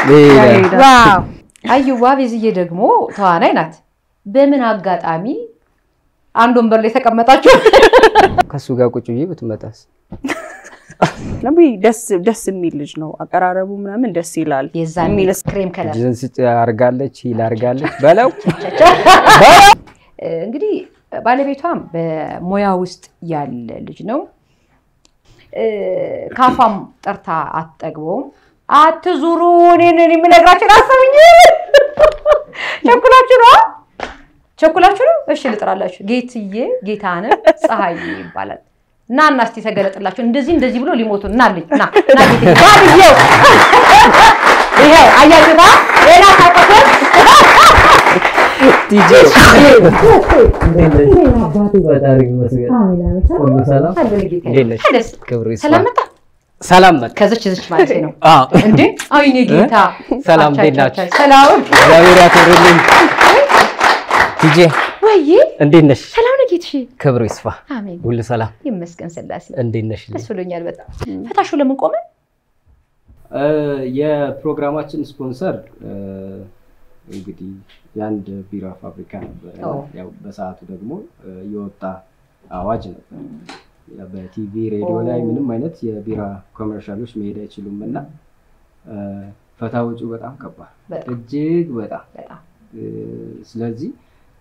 ዋው አዩዋ ቤዝዬ ደግሞ ተዋናይ ናት። በምን አጋጣሚ አንድ ወንበር ላይ ተቀመጣችሁ? ከሱ ጋር ቁጭ ብዬ ብትመጣስ? ለሚ ደስ ደስ የሚል ልጅ ነው። አቀራረቡ ምናምን ደስ ይላል። የዛን የሚል ክሬም ከለር ጅንስ አርጋለች፣ ሂል አርጋለች በለው እንግዲህ ባለቤቷም በሙያ ውስጥ ያለ ልጅ ነው። እ፣ ካፏም ጠርታ አትጠግበውም። አትዙሩ፣ እኔን እኔ የምነግራችሁን አሰብኝ። ቸኩላችሁ ነው ቸኩላችሁ ነው። እሺ ልጥራላችሁ። ጌትዬ ጌታነህ ፀሐይ ይባላል። እና እና እስቲ ተገለጥላችሁ። እንደዚህ እንደዚህ ብሎ ሊሞቱ እናልኝ ና ና ጌትዬ ና ብዬው ይሄ አያችሁታ ሌላ ታቆቶች ቲጂ ፈጣሪ ይመስገን። ሁሉ ሰላም? እንዴት ነሽ? ክብሩ ይስፋ። ሰላም መጣ ሰላም መጣ። ከዚች ዝች ማለት ነው አዎ፣ እንዴ አይኔ ጌታ ሰላም፣ አቻ፣ እንዴት አቻ፣ ናችሁ? አቻ። ሰላም እግዚአብሔር ያክብርልኝ። ቲጂ ወይ እንዴት ነሽ? ሰላም ነው ጌትሽ ክብሩ ይስፋ። አሜን ሁሉ ሰላም? ይመስገን ስላሴ እንዴት ነሽ? ደስ ብሎኛል በጣም ፈታሹ ለምን ቆመ እ፣ የፕሮግራማችን ስፖንሰር እ፣ እንግዲህ የአንድ ቢራ ፋብሪካ ነበረ። ኦ። ያው በሰዓቱ ደግሞ እ፣ የወጣ አዋጅ ነበር። ያው በቲቪ ሬዲዮ ላይ ኦ። ምንም አይነት የቢራ ኮመርሻሎች መሄድ አይችሉም እና እ፣ ፈታ ወጪው በጣም ከባድ በጣም እጅግ በጣም በጣም እ፣ ስለዚህ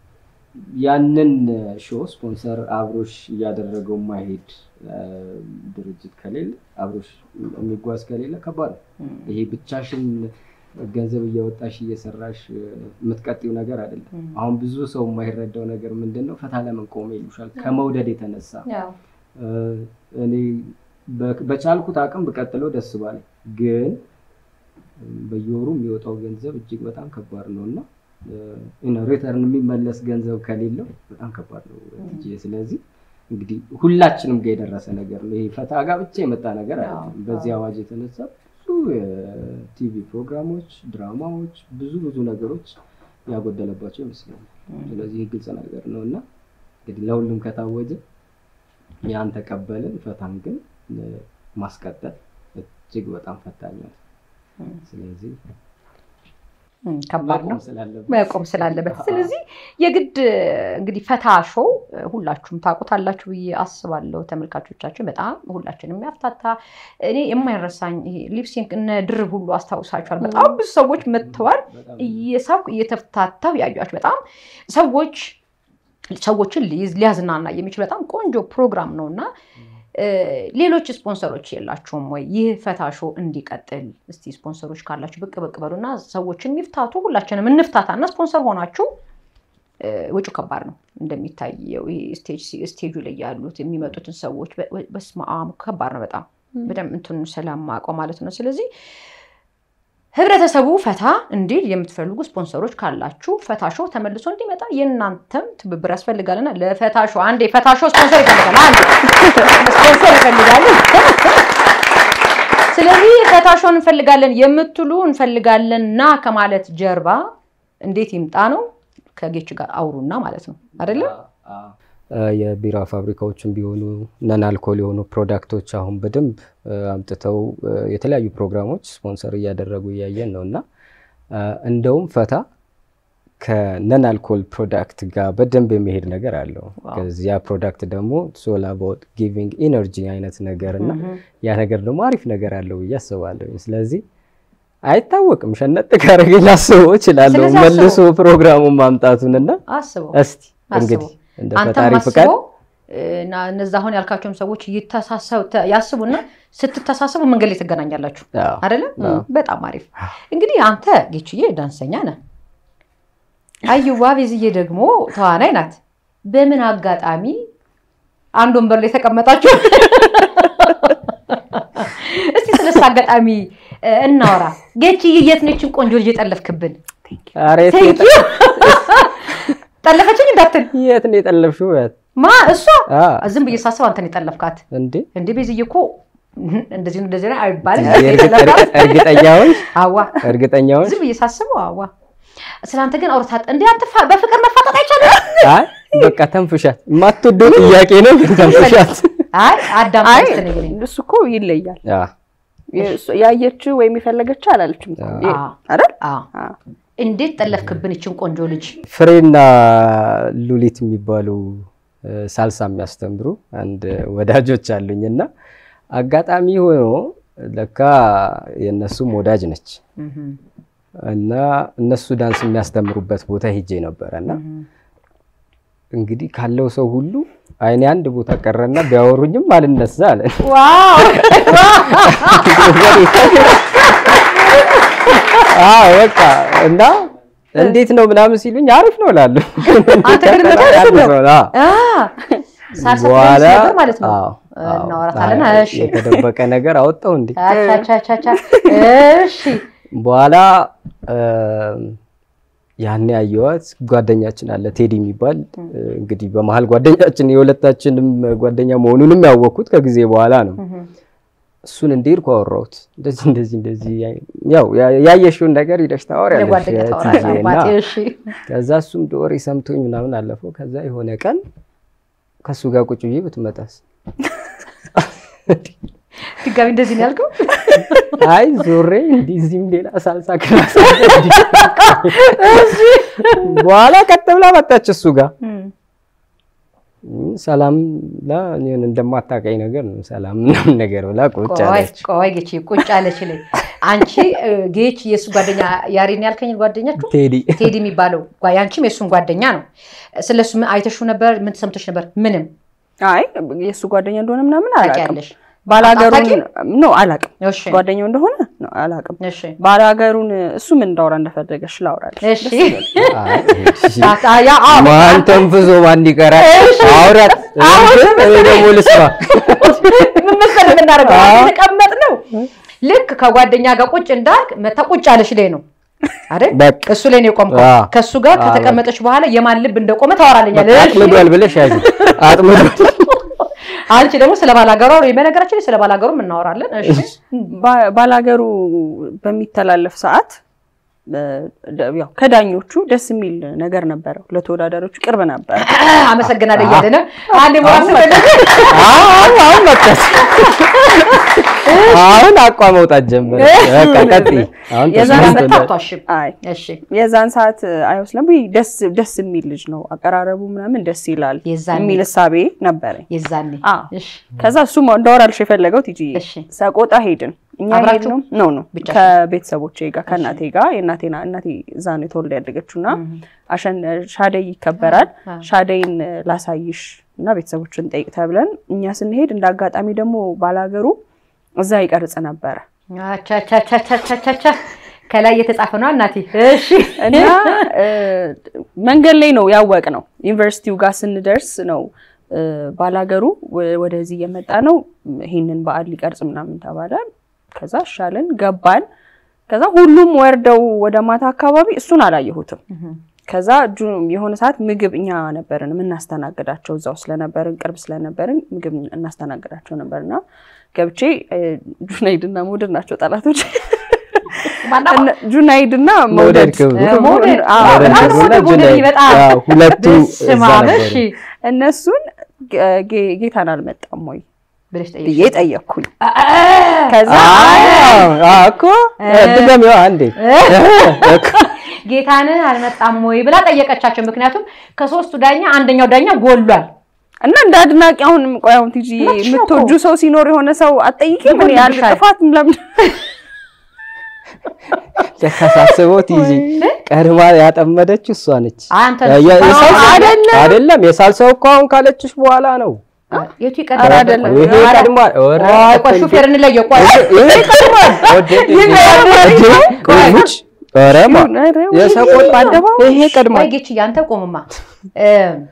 ያንን ሾው ስፖንሰር አብሮሽ እያደረገው ማሄድ እ፣ ድርጅት ከሌለ አብሮሽ የሚጓዝ ከሌለ ከባድ ነው። እም፣ ይሄ ብቻሽን ገንዘብ እያወጣሽ እየሰራሽ እ፣ የምትቀጥዩ ነገር አይደለም። እም። አሁን ብዙ ሰው የማይረዳው ነገር ምንድን ነው? ፈታ ለምን ቆመ ይሉሻል። ከመውደድ የተነሳ ያው እ፣ እኔ በ- በቻልኩት አቅም ብቀጥለው ደስ ባለኝ፣ ግን እ፣ በየወሩ የሚወጣው ገንዘብ እጅግ በጣም ከባድ ነው እና ሪተርን የሚመለስ ገንዘብ ከሌለው በጣም ከባድ ነው ትጄ። ስለዚህ እንግዲህ ሁላችንም ጋር የደረሰ ነገር ነው። ይሄ ፈታ ጋር ብቻ የመጣ ነገር አይደለም። አዎ፣ በዚህ አዎ። አዋጅ የተነሳ ብዙ የቲቪ ፕሮግራሞች፣ ድራማዎች፣ ብዙ ብዙ ነገሮች ያጎደለባቸው ይመስለኛል። ስለዚህ ይህ ግልጽ ነገር ነው እና እንግዲህ ለሁሉም ከታወጀ ያን ተቀበልን። ፈታን ግን እ፣ ማስቀጠል እጅግ በጣም ፈታኝ ነው። እም፣ ስለዚህ እም፣ ከባድ ነው መቆም ስላለበት መቆም ስላለበት ስለዚህ የግድ እንግዲህ ፈታ ሾው ሁላችሁም ታውቁታላችሁ ብዬ አስባለሁ። ተመልካቾቻችን በጣም ሁላችንም የሚያፍታታ እኔ የማይረሳኝ ይሄ ሊፕሲንክ እነ ድርብ ሁሉ አስታውሳችኋል። በጣም ብዙ ሰዎች መጥተዋል። በጣም እየሳብኩ እየተፍታታው ያዩዋቸው በጣም ሰዎች ሰዎችን ሊይዝ ሊያዝናና የሚችል በጣም ቆንጆ ፕሮግራም ነው እና እ፣ ሌሎች ስፖንሰሮች የላችሁም ወይ? ይህ ፈታ ሾው እንዲቀጥል እስቲ ስፖንሰሮች ካላችሁ ብቅ ብቅ በሉና ሰዎችን ይፍታቱ። ሁላችንም እንፍታታ እና ስፖንሰር ሆናችሁ እ፣ ወጪው ከባድ ነው እንደሚታየው ይሄ ስቴጅ ስቴጁ ላይ ያሉት የሚመጡትን ሰዎች በ- በ- በስመ አብ ከባድ ነው በጣም በደንብ እንትኑ ስለማውቀው ማለት ነው። ስለዚህ ህብረተሰቡ ፈታ እንዲል የምትፈልጉ ስፖንሰሮች ካላችሁ ፈታ ሾው ተመልሶ እንዲመጣ የእናንተም ትብብር ያስፈልጋልና ለፈታ ሾው አንዴ ፈታ ሾው ስፖንሰር ይፈልጋል። አንዴ ስፖንሰር ይፈልጋል። ስለዚህ ፈታ ሾውን እንፈልጋለን የምትሉ እንፈልጋለን ና ከማለት ጀርባ እንዴት ይምጣ ነው ከጌች ጋር አውሩና ማለት ነው አይደለም? እ፣ የቢራ ፋብሪካዎችን ቢሆኑ ነን አልኮል የሆኑ ፕሮዳክቶች አሁን በደንብ እ፣ አምጥተው እ፣ የተለያዩ ፕሮግራሞች ስፖንሰር እያደረጉ እያየን ነው እና እ፣ እንደውም ፈታ ከነን አልኮል ፕሮዳክት ጋር በደንብ የሚሄድ ነገር አለው። ከዚያ ፕሮዳክት ደግሞ ሶል አባውት ጊቪንግ ኢነርጂ አይነት ነገር እና ያ ነገር ደግሞ አሪፍ ነገር አለው ብዬ አስባለሁ። ስለዚህ አይታወቅም፣ ሸነጥ ካረገ ላስበው እችላለሁ ስለዚህ አስበው። መልሶ ፕሮግራሙን ማምጣቱንና አስበው እስቲ አስበው። እንግዲህ እንደ አንተም ፈጣሪ ፍቃድ አስበው እና እነዛ አሁን ያልካቸውም ሰዎች ይተሳሰብ ተ- ያስቡና ስትተሳሰቡ መንገድ ላይ ትገናኛላችሁ አዎ። አይደለም? አዎ። በጣም አሪፍ። እንግዲህ አንተ ጌችዬ ዳንሰኛ ነህ፣ አዩዋ ቤዝዬ ደግሞ ተዋናይ ናት። በምን አጋጣሚ አንድ ወንበር ላይ ተቀመጣችሁ? እስቲ ስለሱ አጋጣሚ እ፣ እናወራ። ጌችዬ የት ነችን ቆንጆ ልጅ የጠለፍክብን? ኧረ የት ነው ቴንኪዩ ጠለፈችኝ እንዳትል የት ነው የጠለፍሽው? የት? ማ እሷ አ ዝም ብዬ ሳስብ አንተን የጠለፍካት እንዴ እንዴ ቤዝዬ እኮ እንደዚህ ነው እንደዚህ ነው አይባልም። እርግጥ- እርግጥ- እርግጠኛ ሆንሽ? አዋ እርግጠኛ ሆንሽ? ዝም ብዬ ሳስበው አዋ ስለአንተ ግን አውርታ እንዴ አትፋ በፍቅር መፋጠጥ አይቻልም። አይ በቃ ተንፍሻት። የማትወደው ጥያቄ ነው ግን ተንፍሻት። አይ አዳም አይ ተነስተነኝ እሱ እኮ ይለያል። አ የእሱ- ያየችው ወይም የፈለገችው አላለችም እኮ። ይ- አዎ። አይደል? አዎ። አዎ። እንዴት ጠለፍክብን ይችን ቆንጆ ልጅ? ፍሬና ሉሊት የሚባሉ እ፣ ሳልሳ የሚያስተምሩ አንድ ወዳጆች አሉኝ እና አጋጣሚ ሆኖ ለካ የእነሱም ወዳጅ ነች እና እነሱ ዳንስ የሚያስተምሩበት ቦታ ሄጄ ነበረ እና እንግዲህ ካለው ሰው ሁሉ አይኔ አንድ ቦታ ቀረና ቢያወሩኝም አልነሳ አለ። ዋው አዎ በቃ እና እንዴት ነው ምናምን ሲሉኝ አሪፍ ነው እላለሁ። አንተ ግን እንደዛ አይነት ነው? አዎ። አ ሳልሳ በኋላ ትደንስ ነበር ማለት ነው። አዎ፣ አዎ። እናወራታለን። አይ፣ እሺ የተደበቀ ነገር አወጣው እንዴ? አቻቻቻቻ እሺ በኋላ ያኔ ያየዋት ጓደኛችን አለ ቴዲ የሚባል እንግዲህ በመሀል ጓደኛችን የሁለታችንም ጓደኛ መሆኑንም ያወቅኩት ከጊዜ በኋላ ነው። እሱን እንዲሄድኩ አወራሁት። እንደዚህ እንደዚህ እንደዚህ ያው ያየሽውን ነገር ሂደሽ ታወሪያለሽ ለጓደኛ ታወራለህ ትዬ እና አባቴ። እሺ ከዛ እሱም ዶሪ ሰምቶኝ ምናምን አለፈው። ከዛ የሆነ ቀን ከእሱ ጋር ቁጭ ብዬ ብትመጣስ ድጋሚ እንደዚህ ነው ያልከው? አይ ዞሬ እንዲህ እዚህም ሌላ ሳልሳ ክላስ በኋላ ቀጥ ብላ መጣች እሱ ጋር ሰላም ላ እኔን እንደማታውቀኝ ነገር ነው ሰላም ምናምን ነገር ብላ ቁጭ ቆይ አለች። ቆይ ጌች ቁጭ አለች ላይ አንቺ እ፣ ጌች የእሱ ጓደኛ ያሬን ያልከኝ ጓደኛችሁ ቴዲ ቴዲ የሚባለው ጓ- ያንቺም የእሱን ጓደኛ ነው። ስለሱ ምን አይተሽው ነበር? ምን ተሰምቶሽ ነበር? ምንም አይ የእሱ ጓደኛ እንደሆነ ምናምን አላውቅም። ታውቂያለሽ? ባላገሩን አታውቂም? ኖ አላውቅም። እሺ ጓደኛው እንደሆነ ኖ አላውቅም። እሺ ባላገሩን እሱ ምን እንዳወራ እንደፈለገሽ ላውራለሽ። እሺ አይ፣ እሺ። አ- ያ አዎ ማን ተንፍሶ ማን ይቀራል? አውራት እኔ ደግሞ ልስማ። ምን መሰለህ የምናደርገው የተቀመጥ ነው። ልክ ከጓደኛ ጋር ቁጭ እንዳልክ መታ ቁጭ አለሽ ላይ ነው አይደል? በቃ እሱ ላይ ነው የቆምከው። አዎ። ከእሱ ጋር አዎ፣ ከተቀመጠች በኋላ የማን ልብ እንደቆመ ታወራለኛለህ። እሺ። አጥምዷል ብለሽ ያዥ አጥምዷል። አንቺ ደግሞ ስለ ባላገሩ አውሪ። በነገራችን ላይ ስለ ባላገሩ እናወራለን። እሺ ባ- ባላገሩ በሚተላለፍ ሰዓት እ፣ ደ- ያው ከዳኞቹ ደስ የሚል ነገር ነበረው። ለተወዳዳሪዎቹ ቅርብ ነበረ። አመሰግናለሁ እያለ ነው። አንዴ ሞራስ አሁን አሁን መጣች። አሁን አቋ መውጣት ጀመረ። በቃ ቀጥይ። አሁን የዛን ተስማምቶናል። መታቷሽም አይ እሺ የዛን ሰዓት አይወስለም ደስ ደስ የሚል ልጅ ነው። አቀራረቡ ምናምን ደስ ይላል የዛኔ የሚል እሳቤ ነበረኝ። የዛኔ አዎ። እሺ ከዛ እሱም እንዳወራልሽ የፈለገው ቲጂ እሺ ሰቆጣ ሄድን። እኛ አብራችሁ? ሄድ ነው ነው ነው ብቻሽን? ከቤተሰቦቼ ጋር ከእናቴ ጋር የእናቴና እናቴ እዛ ነው የተወልዳ ያደገችው እና አሸን ሻደይ ይከበራል። አ። ሻደይን ላሳይሽ እና ቤተሰቦችን ጠይቅ ተብለን እኛ ስንሄድ እንደ አጋጣሚ ደግሞ ባላገሩ እዛ ይቀርጽ ነበረ አቻቻቻቻቻቻ ከላይ የተጻፈ ነው እናቴ። እሺ እና እ፣ መንገድ ላይ ነው ያወቅ ነው ዩኒቨርሲቲው ጋር ስንደርስ ነው እ፣ ባላገሩ ወ- ወደዚህ እየመጣ ነው ይህንን በዓል ሊቀርጽ ምናምን ተባለ። ከዛ ሻልን ገባን። ከዛ ሁሉም ወርደው ወደ ማታ አካባቢ እሱን አላየሁትም። ከዛ ጁ- የሆነ ሰዓት ምግብ እኛ ነበርን የምናስተናግዳቸው እዛው ስለነበርን ቅርብ ስለነበርን ምግብ እናስተናግዳቸው ነበርና ገብቼ እ፣ ጁናይድና መውደድ ናቸው ጠላቶች። ማነው? እነ- ጁናይድና መውደድ መውደድ ክብሩ። እ፣ መውደድ አዎ፣ አዎ፣ በጣም መውደድ ወደ ጁናይድ። ጎደል በጣም አዎ፣ ሁለቱ እዛ በስመ አብ። ነበሩ። እሺ እነሱን ጌ- ጌ- ጌታን አልመጣም ወይ ብለሽ ጠይቅ። ብዬ ጠየቅኩኝ። ከዛ አዎ፣ አዎ እኮ ድገሚዋ አንዴ ጌታን አልመጣም ወይ ብላ ጠየቀቻቸው። ምክንያቱም ከሶስቱ ዳኛ አንደኛው ዳኛ ጎሏል። እና እንደ አድናቂ አሁን ቆይ አሁን ቲጂ እውነትሽ ነው እኮ። የምትወጁ ሰው ሲኖር የሆነ ሰው አትጠይቂም? ምን ያህል ይጎልብሻል። ጥፋት ለምን ተሳስበው ቲጂ ቀድማ ያጠመደችው እሷ ነች። አንተ የ- የሳልሳው- አይደለም። አይደለም የሳልሳው እኮ አሁን ካለችሽ በኋላ ነው። የቱ ኧረ ይቀድማል? አይደለም። ይሄ ቀድሟል። ኧረ ቆይ ቆይ ሹፌር እንለየው። ቆይ ይሄ ቀድሟል። ወደ- ቆይ ውጭ ኧረማ የሰቆጣ በአደባባይ ይሄ ቀድሟል። ቆይ ጌች ያንተ ቆምማ እ፣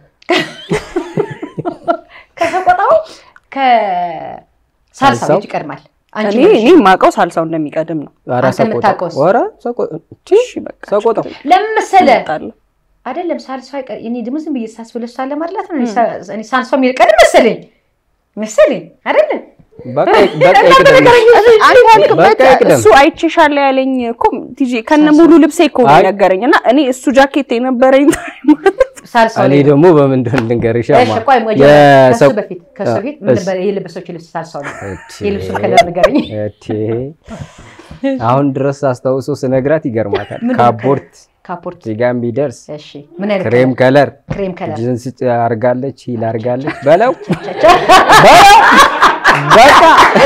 ከሰቆጣው ከሳልሳው ሳልሳው? የቱ ይቀድማል? አንቺ እኔ ነሽ። እኔ የማውቀው ሳልሳው እንደሚቀድም ነው። ኧረ አንተ ሰቆጣ የምታውቀውስ? ኧረ ሰቆጣ እሺ በቃ ሰቆጣው ለምን መሰለህ እመጣለሁ። አይደለም ሳልሳው አይቀር እኔ ደግሞ ዝም ብዬ ሳስብ ለእሷ ለማድላት ነው። እኔ ሳ- እኔ ሳልሳው የሚቀድም መሰለኝ መሰለኝ አይደለም በቃ በቃ ይቅደም። አንተ ያልክበት በቃ ይቅደም። እሱ አይቼሻለሁ ያለኝ እኮ ቲጂ ከነ ሙሉ ልብሴ እኮ ነው አይ። የነገረኝ እና እኔ እሱ ጃኬት የነበረኝ ሳልሳው እኔ ላይ ነው። ደግሞ በምን እንደሆነ ልንገርሽ እሺ፣ ቆይ መጀመሪያ ከሱ የሰው በፊት ከሱ በፊት እ- ምን እስ- ነበር የለበሰችው ልብስ ሳልሳው ነው። እቴ፣ የልብሱን ከለር ንገረኝ። እቴ፣ አሁን ድረስ አስታውሶ ስነግራት ይገርማታል። ምንድን ነው ካፖርት ካፖርት ዚጋ ቢደርስ እሺ፣ ምን አይነት ክሬም ከለር ክሬም ከለር ጅንስ አርጋለች ሂል አርጋለች በለው በለው በቃ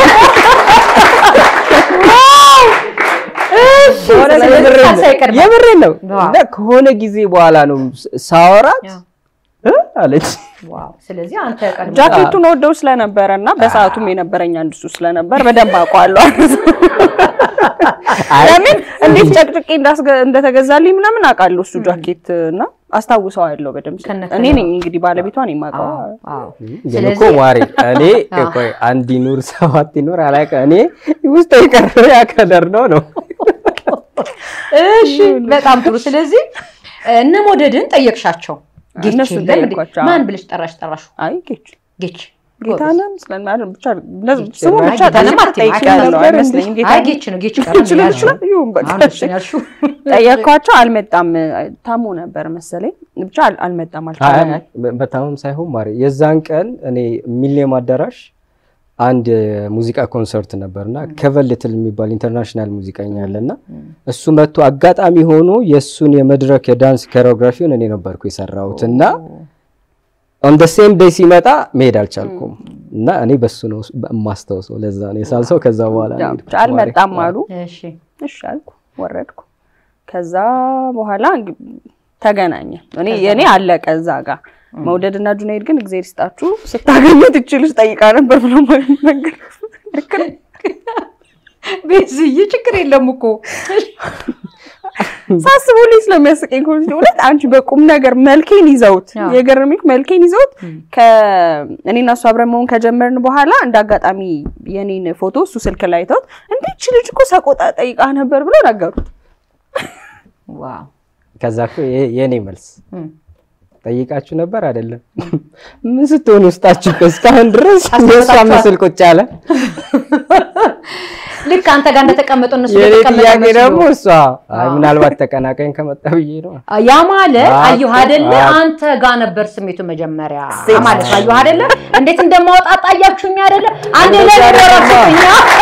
በእውነት ስለዚህ የምሬን ነው። ሳልሳ ይቀድማል። የምሬን ነው ዋው። እና ከሆነ ጊዜ በኋላ ነው ሳወራት ያው፣ እ አለች ዋው። ስለዚህ አንተ ቀድሞ ጃኬቱን ወደው ስለነበረ እና በሰዓቱም የነበረኝ አንድ እሱ ስለነበር በደንብ አውቀዋለሁ። ለምን እንዴት ጨቅጭቄ እንዳስገ- እንደተገዛልኝ ምናምን አውቃለሁ። እሱ ጃኬት እና አስታውሰዋለሁ በደንብ። ከነ እኔ ነኝ እንግዲህ ባለቤቷን የማውቀው። አዎ፣ አዎ። ግን ስለዚህ- እኮ ማሬ እኔ አዎ። ቆይ አንድ ይኑር ሰባት ይኑር አላውቅም። እኔ ውስጥ የቀረው ያ ከለር ነው ነው እሺ በጣም ጥሩ። ስለዚህ እነ ሞደድን ጠየቅሻቸው? ጌች እነሱን የለም እንዴ? ጠየቅኳቸው። ማን ብለሽ ጠራሽ? ጠራሹ አይ ጌች ጌች ጌታንም ስለማድረግ ብቻ እንደዚህ ስሙ ጭራሽ ብቻ ጌታንም ጠይቄ አትይም፣ ጠይቄያለሁ ነበር እንዴ? አይመስለኝም። አይ ጌታ ጌች ነው ጌች ቀረ ጌች ነው ይችላል። ይሁን በቃ አሁን እሱን ያልሽው ጠየቅኳቸው። አልመጣም ታሞ ነበር መሰለኝ ብቻ አል- አልመጣም አልቻለም። በታመም ሳይሆን ማሬ የዛን ቀን እኔ ሚሊኒየም አዳራሽ አንድ ሙዚቃ ኮንሰርት ነበር እና ከቨን ልትል የሚባል ኢንተርናሽናል ሙዚቀኛ አለ እና እሱ መጥቶ አጋጣሚ ሆኖ የእሱን የመድረክ የዳንስ ኮሪዮግራፊውን እኔ ነበርኩ የሰራሁት እና ኦን ደ ሴም ዴይ ሲመጣ መሄድ አልቻልኩም እና እኔ በሱ ነው የማስታውሰው። ለዛ ነው የሳልሰው። ከዛ በኋላ ነው ያው የሄድኩት ብቻ አልመጣም ማሬ። አሉ። እሺ እሺ አልኩ፣ ወረድኩ። ከዛ በኋላ እንግ- ተገናኘ። እኔ የኔ አለቀ እዛ ጋር መውደድ እና ጁናይድ ግን እግዚአብሔር ይስጣችሁ ስታገኙት እቺ ልጅ ጠይቃ ነበር ብሎ መንገድ ልክ ነው። ቤዝዬ ችግር የለም እኮ ሳስቡልኝ ስለሚያስቀኝ ኮሚቴ እውነት አንቺ በቁም ነገር መልኬን ይዘውት አዎ። የገረመኝ መልኬን ይዘውት ከእኔና እሱ አብረን መሆን ከጀመርን በኋላ እንደ አጋጣሚ የኔን ፎቶ እሱ ስልክ ላይ ተውት እንዴች ልጅ እኮ ሰቆጣ ጠይቃ ነበር ብሎ ነገሩት። ዋው ከዛ እኮ የ- የኔ መልስ እም። ጠይቃችሁ ነበር አይደለም? ምን ስትሆን ውስጣችሁ እስካሁን ድረስ አስቀምጣችኋል? የእሷ ምስል ቁጭ አለ። ልክ አንተ ጋር እንደተቀመጡ እነሱ የኔ እንደተቀመጠ ጥያቄ መስሎ። ደግሞ እሷ አይ አዎ። ምናልባት ተቀናቃኝ ከመጣ ብዬ ነው። ያ ማለት አዎ፣ አየሁ አይደለ? አዎ። አንተ ጋር ነበር ስሜቱ መጀመሪያ ማለት ነው። አየሁ አይደለ? እንዴት እንደማወጣጣ አያችሁኝ አይደለ? አንዴ ላይ እንደዛ ወራችሁኛ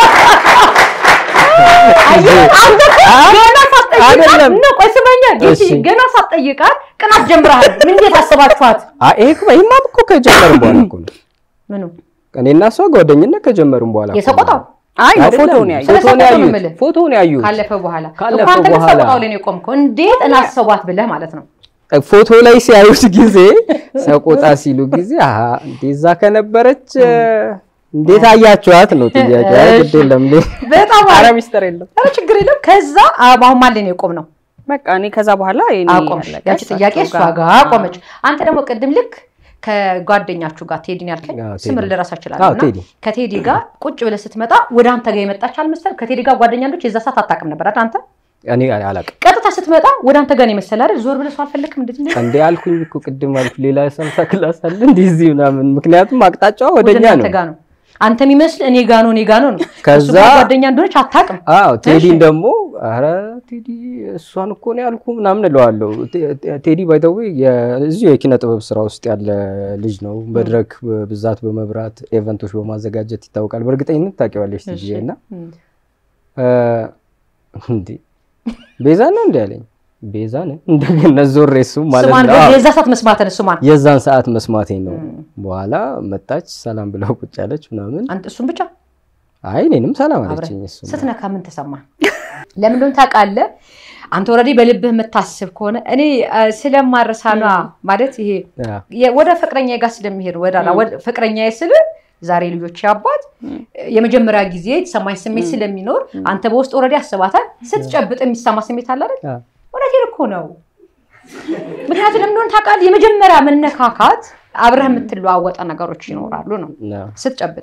አየህ አንተ እኮ ገና ሳትጠይቃት አይደለም። ነው። ቆይ ስመኛ ጌቲ እሺ። ገና ሳትጠይቃት ቅናት ጀምረሃል። ምን እንዴት አሰባችኋት? አይ ይሄ እኮ ይሄማ እኮ ከጀመርን በኋላ እኮ ነው። ምኑ እኔና እሷ ጓደኝነት ከጀመርን በኋላ እኮ ነው። የሰቆጣው አይ ነው አይደለም፣ ፎቶውን ያዩ ስለ ፎቶውን ሰቆጣው ነው ያዩት የምልህ። ፎቶውን ያዩት ካለፈ በኋላ ካለፈ እኮ አንተ ግን በኋላ። ሰቆጣው ላይ ነው የቆምከው። እንዴት እናሰቧት ብለህ ማለት ነው። ፎቶ ላይ ሲያዩት ጊዜ ሰቆጣ ሲሉ ጊዜ አሀ እንደዛ ከነበረች እንዴት አያችኋት ነው ጥያቄ። አይ ግድ የለም እንዴ በጣም ኧረ አሪፍ። ሚስጥር የለም። ኧረ ችግር የለም። ከዛ አሁን ማን ላይ ነው የቆም ነው በቃ እኔ ከዛ በኋላ የኔ አቆምሽ። ያለቀ ያቺ ጥያቄ እሷ እሳቸው ጋር ቆመች። አንተ ደግሞ ቅድም ልክ ከጓደኛችሁ ጋር ቴዲን ያልከኝ አዎ፣ ቴዲ። ስምር ልረሳ አዎ፣ እችላለሁ እና ቴዲ። ከቴዲ ጋር ቁጭ ብለህ ስትመጣ ወደ አንተ ጋር የመጣች አልመሰልም። ከቴዲ ጋር ጓደኛ እንደች የዛ ሰዓት አታውቅም ነበር አይደል? አንተ እኔ አላውቅም ቀጥታ ስትመጣ ወደ አንተ ጋር ነው የመሰለ አይደል? ዞር ብለህ ሰው አልፈለክም እንደዚህ ነው እንዴ አልኩኝ እኮ ቅድም አልኩ ሌላ ሰምሳ ክላስ አለ እንዲህ እዚህ ምናምን ምክንያቱም አቅጣጫዋ ወደ ወደኛ እናንተ ነው ጋር ነው። አንተ የሚመስል እኔ ጋ ነው እኔ ጋ ነው ነው። ከዛ- እሱ ጋር ጓደኛ እንደሆነች አታውቅም። አዎ ቴዲን እሺ። ደግሞ አረ ቴዲ እሷን እኮ ነው ያልኩ ምናምን እለዋለሁ ቴ- ቴ- ቴዲ ባይተዊ እዚሁ የኪነ ጥበብ ስራ ውስጥ ያለ ልጅ ነው መድረክ ብዛት በመብራት ኤቨንቶች በማዘጋጀት ይታወቃል በእርግጠኝነት ታውቂዋለሽ ቲጂ እሺ። እና እም። እ፣ እንዴ ቤዛ ነው እንዲ ያለኝ ቤዛ ነው እንደገና ዞሬ እሱም ማለት ስሟን ነው አዎ። የዛ ሰዓት መስማትን ስሟን የዛን ሰዓት መስማቴ ነው እም። በኋላ መጣች ሰላም ብለው ቁጭ ያለች ምናምን አንተ እሱን ብቻ አይ እኔንም ሰላም አብረህ አለችኝ እሱ ስትነካ ምን ተሰማ? ለምን እንደሆነ ታውቃለህ? አንተ ኦልሬዲ በልብህ የምታስብ ከሆነ እኔ አ፣ ስለማረሳኗ ማለት ይሄ የ- ወደ ፍቅረኛ ጋር ስለሚሄድ ወደ ፍቅረኛ ስል ዛሬ ልጆች አባት የመጀመሪያ ጊዜ የተሰማኝ ስሜት ስለሚኖር አንተ በውስጥ ኦልሬዲ አስባታል። ስትጨብጥ የሚሰማ ስሜት አለ አይደል? አዎ። እውነቴን እኮ ነው። ምክንያቱም ለምን እንደሆነ ታውቃለህ? የመጀመሪያ መነካካት አብረህ የምትለዋወጠ ነገሮች ይኖራሉ ነው ስትጨብጥ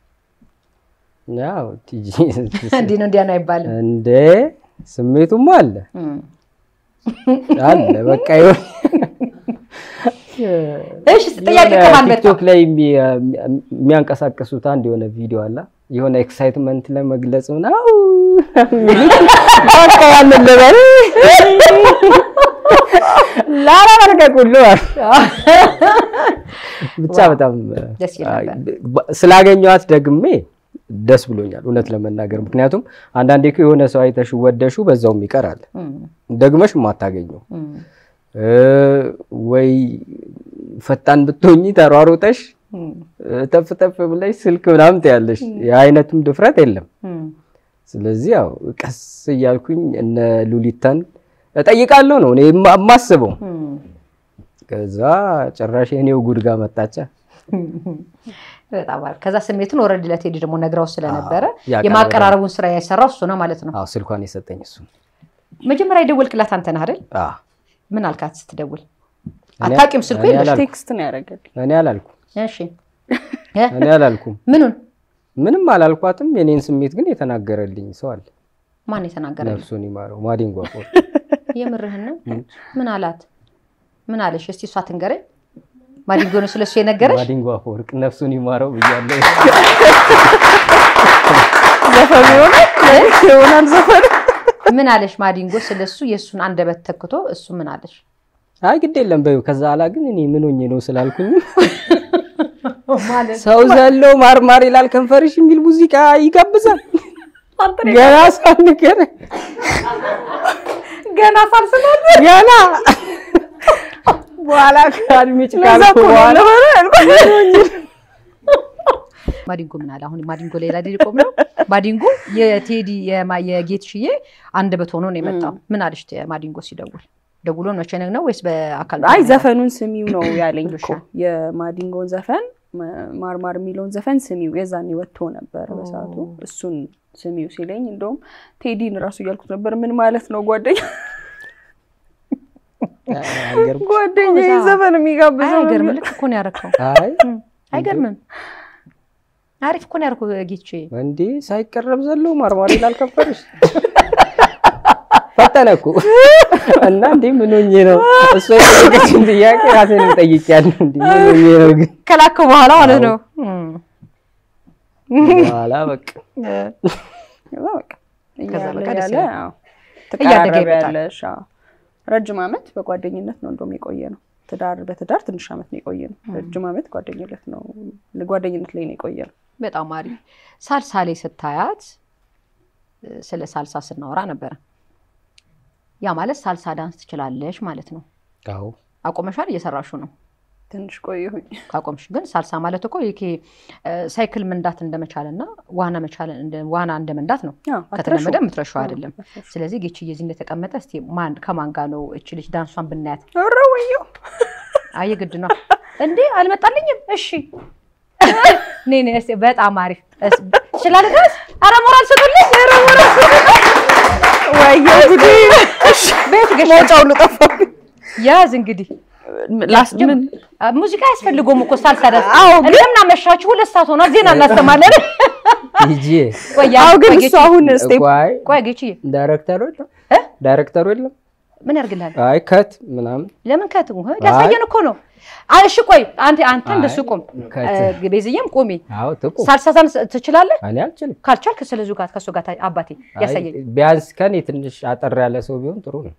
ያው ቲጂ እንዲህ ነው እንዲያ ነው አይባልም። እንደ ስሜቱም አለ እም። አለ በቃ ይሆን እሺ ጥያቄ ከማን መጣ? ቲክቶክ ላይ የሚ- የሚያንቀሳቀሱት አንድ የሆነ ቪዲዮ አለ የሆነ ኤክሳይትመንት ለመግለጽ ምናምን በቃ ያንን ልበል ላራ በርጋ ልቀቅ ሁሉ አሉ። ብቻ በጣም ደስ ይል ነበር። ስላገኘኋት ደግሜ ደስ ብሎኛል እውነት ለመናገር ምክንያቱም አንዳንዴ እኮ የሆነ ሰው አይተሽ ወደሹ በዛውም ይቀራል ደግመሽ የማታገኘው እ ወይ ፈጣን ብትሆኚ ተሯሩጠሽ ተፍ ተፍ ብለሽ ስልክ ምናምን ትያለሽ የአይነቱም ድፍረት የለም ስለዚህ ያው ቀስ እያልኩኝ እነ ሉሊታን እጠይቃለሁ ነው እኔ የማ- የማስበው ከዛ ጭራሽ የኔው ጉድ ጋር መጣቻ በጣም አሪፍ። ከዛ ስሜቱን ወረድ ለቴዲ ደግሞ ነግራው ስለነበረ ያቀረበ- የማቀራረቡን ስራ የሰራው እሱ ነው ማለት ነው። አዎ ስልኳን የሰጠኝ እሱ ነው። መጀመሪያ የደወልክላት አንተ ነህ አይደል? አዎ ምን አልካት ስትደውል? እኔ- አታውቂም ስልኩ እኔ የለሽ? አላልኩም። ቴክስት ነው ያደረገልኝ። እኔ አላልኩም እሺ እ? እኔ አላልኩም ምኑን ምንም አላልኳትም የኔን ስሜት ግን የተናገረልኝ ሰው አለ ማን የተናገረ? ነፍሱን ይማረው ማዲንጎ አፈወርቅ የምርህን ነው? ምን አላት? ምን አለሽ? እስቲ እሷ ትንገረኝ። ማዲንጎ ነው ስለሱ የነገረሽ? ማዲንጎ አፈወርቅ ነፍሱን ይማረው ብያለሁ ዘፈኑ ይሆናል ይሆናል ዘፈኑ ምን አለሽ? ማዲንጎ ስለሱ የእሱን አንደበት ተክቶ እሱ ምን አለሽ? አይ ግድ የለም በይው ከዛ ኋላ ግን እኔ ምን ሆኜ ነው ስላልኩኝ ማለት ሰው ዘሎ ማርማር ይላል ከንፈርሽ የሚል ሙዚቃ ይጋብዛል ገና ሳንገር ገና ሳልስማት ገና በኋላ ከአድሜጭ ካልኩ በኋላ ማዲንጎ ምን አለ? አሁን ማዲንጎ ሌላ ሊቆም ነው። ማዲንጎ የቴዲ የማ- የጌትሽዬ አንደበት ሆኖ ነው የመጣው። ምን አለሽ ተ- ማዲንጎ ሲደውል? ደውሎ መቼ ነው ወይስ በአካል? አይ ዘፈኑን ስሚው ነው ያለኝ እኮ ብሎሻል። የማዲንጎን ዘፈን ማ- ማርማር የሚለውን ዘፈን ስሚው የዛኔ ወጥቶ ነበር በሰዓቱ እሱን ስሚው ሲለኝ እንደውም ቴዲን እራሱ እያልኩት ነበር ምን ማለት ነው ጓደኛ ጓደኛ እዛ- ዘፈን የሚጋብዘው አይገርም። ነበር። ልክ እኮ ነው ያደረከው። አይ አይገርምም? አሪፍ እኮ ነው ያደረከው ጌትሽ። እንዴ ሳይቀረብ ዘሎ ማርማር ይላል ከንፈርሽ ፈጠነ እኮ እና እንዴ ምን ሆኜ ነው እሷ የጠየቀችን ጥያቄ ራሴን ጠይቄያለሁ እንዴ ምን ሆኜ ነው ግን ከላከ በኋላ ማለት ነው። በኋላ በቃ ከዛ በቃ ከዛ በቃ እያለ ደስ ያለ ይላል። አዎ፣ እያደገ ይመጣል። ትቀራረቢያለሽ። አዎ። ረጅም ዓመት በጓደኝነት ነው እንደውም የቆየ ነው። ትዳር በትዳር ትንሽ ዓመት ነው የቆየ ነው። ረጅም ዓመት ጓደኝነት ነው ጓደኝነት ላይ ነው የቆየ ነው። በጣም አሪፍ። ሳልሳ ላይ ስታያት እ፣ ስለ ሳልሳ ስናወራ ነበረ። ያ ማለት ሳልሳ ዳንስ ትችላለሽ ማለት ነው። አዎ አቆመሻል? እየሰራሹ ነው? ትንሽ ቆየሁኝ። ካቆምሽ ግን ሳልሳ ማለት እኮ ይሄ እ፣ ሳይክል መንዳት እንደመቻል እና ዋና መቻል እንደ- ዋና እንደ መንዳት ነው። አዎ፣ ከተለመደ አትረሺውም። የምትረሺው አይደለም። ስለዚህ ጌችዬ እዚህ እንደተቀመጠ እስኪ ማን ከማን ጋር ነው እች ልጅ ዳንሷን ብናያት? ኧረ ወየው አየ ግድ ነው እንዴ? አልመጣልኝም። እሺ ኔ ኔ እስኪ በጣም አሪፍ እስ- ይችላል ድረስ ኧረ ሞራል ስጡልኝ። ኧረ ሞራል ስጡልኝ። ወየው ጉዴ! ቤት ገሽ መውጫው ሁሉ ጠፋብኝ። ያዝ እንግዲህ ላስ ምን አ፣ ሙዚቃ አያስፈልገውም እኮ ሳልሳ ዳንስ። አዎ፣ ግን- እንደምን አመሻችሁ። ሁለት ሰዓት ሆኗል። ዜና እናሰማለን። ሂጂ ቆይ ያዝ፣ አዎ፣ ግን ቆይ እሱ ጌችዬ፣ አሁን ስቴፕ ቆይ ቆይ ጌችዬ ዳይሬክተሩ የለም እ? ዳይሬክተሩ የለም ምን ያርግልሃል? አይ ከት ምናምን ለምን ከት ሊያሳየን እኮ ነው። አይ እሺ ቆይ አንተ አንተ እንደሱ ቁም፣ ከት እ፣ ቤዝዬም ቁሚ። አዎ ትቁም ሳልሳ ዳንስ ትችላለህ? እኔ አልችልም ካልቻልክ ስለዙ ጋር ከሱ ጋር ታ- አባቴ አይ፣ ያሳየኝ። ቢያንስ ከኔ ትንሽ አጠር ያለ ሰው ቢሆን ጥሩ ነው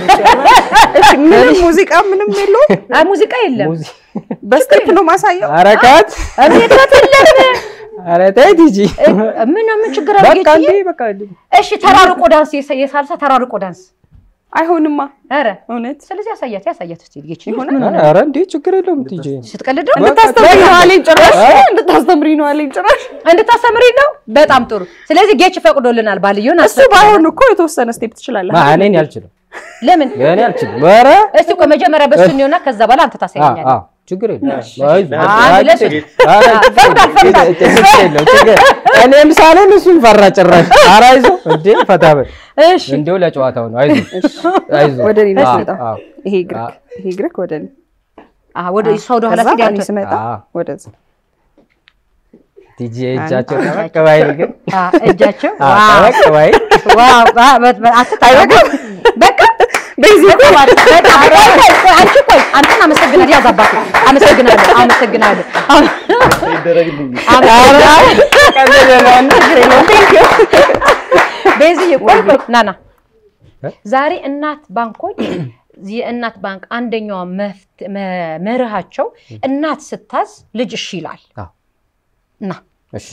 ምንም ሙዚቃ ምንም የለውም። አይ ሙዚቃ የለም። ሙዚ በስቴፕ ነው ማሳየው። ኧረ ከት እቤት የለም። ኧረ ተይ ሂጂ ምን ምን ችግር አለ በቃ ጌችዬ? እንዴ በቃ እንዴ እሺ ተራርቆ ዳንስ የሳ- የሳልሳ ተራርቆ ዳንስ። አይሆንማ ኧረ እውነት ስለዚህ ያሳያት ያሳያት እስኪ ጌችዬ። ይሆናል። ምን ሆነ? ኧረ እንዴ ችግር የለውም ሂጂ ስትቀልድ ነው እንድታስተምሪ ነው አለኝ ጭራሽ እንድታስተምሪ ነው አለኝ ጭራሽ። እንድታስተምሪ ነው። በጣም ጥሩ። ስለዚህ ጌች ፈቅዶልናል። ባልየውን እሱ ባይሆን እኮ የተወሰነ ስቴፕ ትችላለህ። ማ እኔን አልችልም ለምን እኔ አልችልም ኧረ እስቲ ቆይ መጀመሪያ በሱ እንየውና ከዛ በኋላ አንተ አዎ ታሳየኛለህ። አዎ ችግር የለም አንድ ሁለት ሶስት። ፈቅዷል ፈቅዷል። ችግር የለም ችግር እኔም ሳለን እሱን ፈራ ጭራሽ ኧረ አይዞህ እንዴ ፈታ በል እሺ እንዲሁ ለጨዋታው ነው አይዞህ አይዞህ ወደ እኔ ነው አዎ፣ ስመጣ አዎ። ይሄ እግርክ ይሄ እግርክ ወደ እኔ አዎ፣ ወደ እሷ ወደ ኋላ ከዛ ሲል እኔ አንተ ስመጣ አዎ። ወደዛ ቲጂ እጃቸው ጠበቅ ባይል ግን አ፣ እጃቸው አዎ፣ ዋው ጠበቅ ባይል ዋው ባ- በ- በ- አትታይም። በቃ በዚህ በጣም አሪፍ። በጣም ቆይ ቆይ ቆይ አንቺ ቆይ አንተን አመሰግናለሁ። ያዝ አባቴ አመሰግናለሁ አመሰግናለሁ ቤዝዬ ቆይ ቆይ ና ና ዛሬ እናት ባንኮች የእናት ባንክ አንደኛዋ መፍት- መ- መርሃቸው እናት ስታዝ ልጅ እሺ ይላል። አዎ። እና እሺ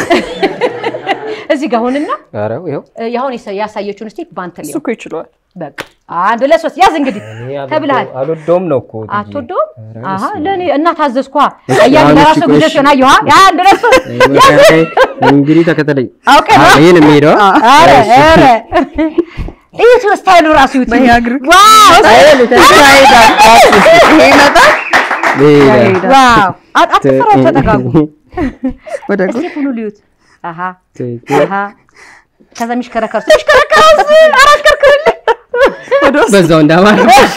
እዚህ ጋር አሁንና ኧረ ይኸው ያሁን ያሳየችውን እስቲ በአንተ እሱ ሊሆን እኮ ይችለዋል። በቃ አንድ ሁለት ሶስት ያዝ እንግዲህ እኔ አልወደው- ተብልሃል። አልወደውም ነው እኮ ትዬ። አትወደውም? ኧረ አሀ በስመ አብ። ለእኔ እናት አዘዝኳ እሺ፣ እያሉ አሁን ለራሱ እሺ፣ ጊዜ እሺ። ሲሆን አየኋ አንድ ሁለት ሶስት እንግዲህ ተከተለኝ። አውቄ ነው። አዎ፣ ይሄን የሚሄደው ኧረ ኧረ እዩት ስታይሉ ራሱ ይዩት። በያግር ዋው ይሄ ይመጣል ይሄዳል። ዋው አት- አትፈራው፣ ተጠጋጉ ወደ እስቲ ሁሉ ልዩት። አሀ ትክክል። አሀ ከዛ የሚሽከረከር የሚሽከረከር አራሽከርክርልኝ በዛው እንዳማረ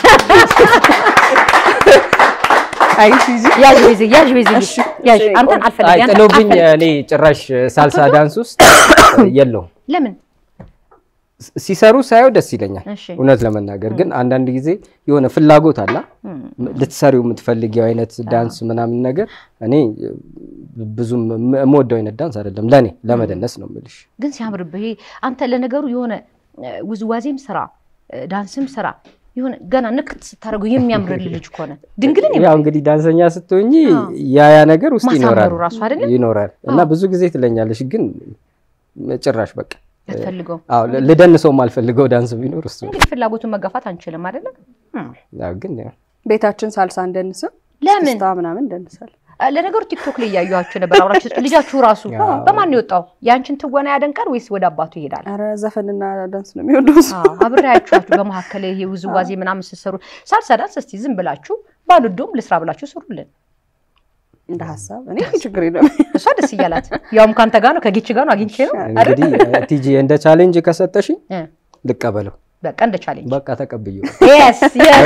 አይ ሲዚ ያዥ ቤዚ ያዥ ቤዚ እሺ፣ ያዥ እሺ፣ አንተን ቆይ። አልፈልግ አይ አንተን ጥሎብኝ አልፈልግ። እኔ ጭራሽ ሳልሳ ዳንስ ውስጥ የለውም። ለምን ሲሰሩ ሳየው ደስ ይለኛል እሺ እውነት ለመናገር ግን አንዳንድ ጊዜ የሆነ ፍላጎት አላ ልትሰሪው የምትፈልጊው አይነት ዳንስ ምናምን ነገር እኔ ብዙም የምወደው አይነት ዳንስ አይደለም ለእኔ ለመደነስ ነው የምልሽ ግን ሲያምርብህ ይሄ አንተ ለነገሩ የሆነ እ፣ ውዝዋዜም ስራ እ፣ ዳንስም ስራ የሆነ ገና ንክት ስታደርገው የሚያምርልህ ልጅ ከሆነ ድንግልን ያው እንግዲህ ዳንሰኛ ስትሆኚ አዎ። ያ ያ ነገር ውስጥ ማሳመሩ ይኖራል ራሱ አይደለም ይኖራል እና አዎ። ብዙ ጊዜ ትለኛለሽ ግን ጭራሽ በቃ አትፈልገው አዎ ል- ልደንሰው የማልፈልገው ዳንስ ቢኖር እሱ ነው። እንግዲህ ፍላጎቱን መጋፋት አንችልም አይደለም ያው ግን ያው ቤታችን ሳልሳ እንደንስም ለምን ስታ ምናምን እንደንሳል። አ፣ ለነገሩ ቲክቶክ ላይ እያዩችሁ ነበር አብራችሁ ልጃችሁ ራሱ አዎ። በማን ነው የወጣው የአንችን ትወና ያደንቃል ወይስ ወደ አባቱ ይሄዳል ኧረ ዘፈንና ዳንስ ነው የሚወደው እሱ። አዎ፣ አብሬያችኋችሁ በመካከል ይሄ ውዝዋዜ ምናምን ስትሰሩ ሳልሳ ዳንስ እስቲ ዝም ብላችሁ ባልዶም ልስራ ብላችሁ ስሩልን እንደ ሀሳብ እኔ ችግር የለም። እሷ ደስ እያላት ያውም ከአንተ ጋር ነው ከጌች ጋር ነው አግኝቼ ነው አይደል? እንግዲህ ቲጂ እንደ ቻሌንጅ ከሰጠሽኝ እ፣ ልቀበለው በቃ እንደ ቻሌንጅ በቃ ተቀብዬው Yes, yes.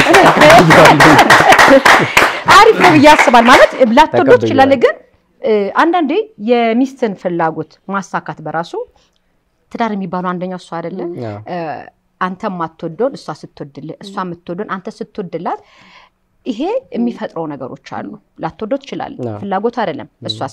አሪፍ ነው ብዬ አስባል ማለት ላትወደው ተቀብያለሁ። ትችላለህ፣ ግን እ፣ አንዳንዴ የሚስትን ፍላጎት ማሳካት በራሱ ትዳር የሚባለው አንደኛው እሱ አይደለ አዎ። እ፣ አንተ የማትወደውን እሷ ስትወድልህ እሷ የምትወደውን አንተ ስትወድላት ይሄ የሚፈጥረው ነገሮች አሉ። ላትወደው ትችላለህ፣ አዎ። ፍላጎቱ አይደለም። እሷስ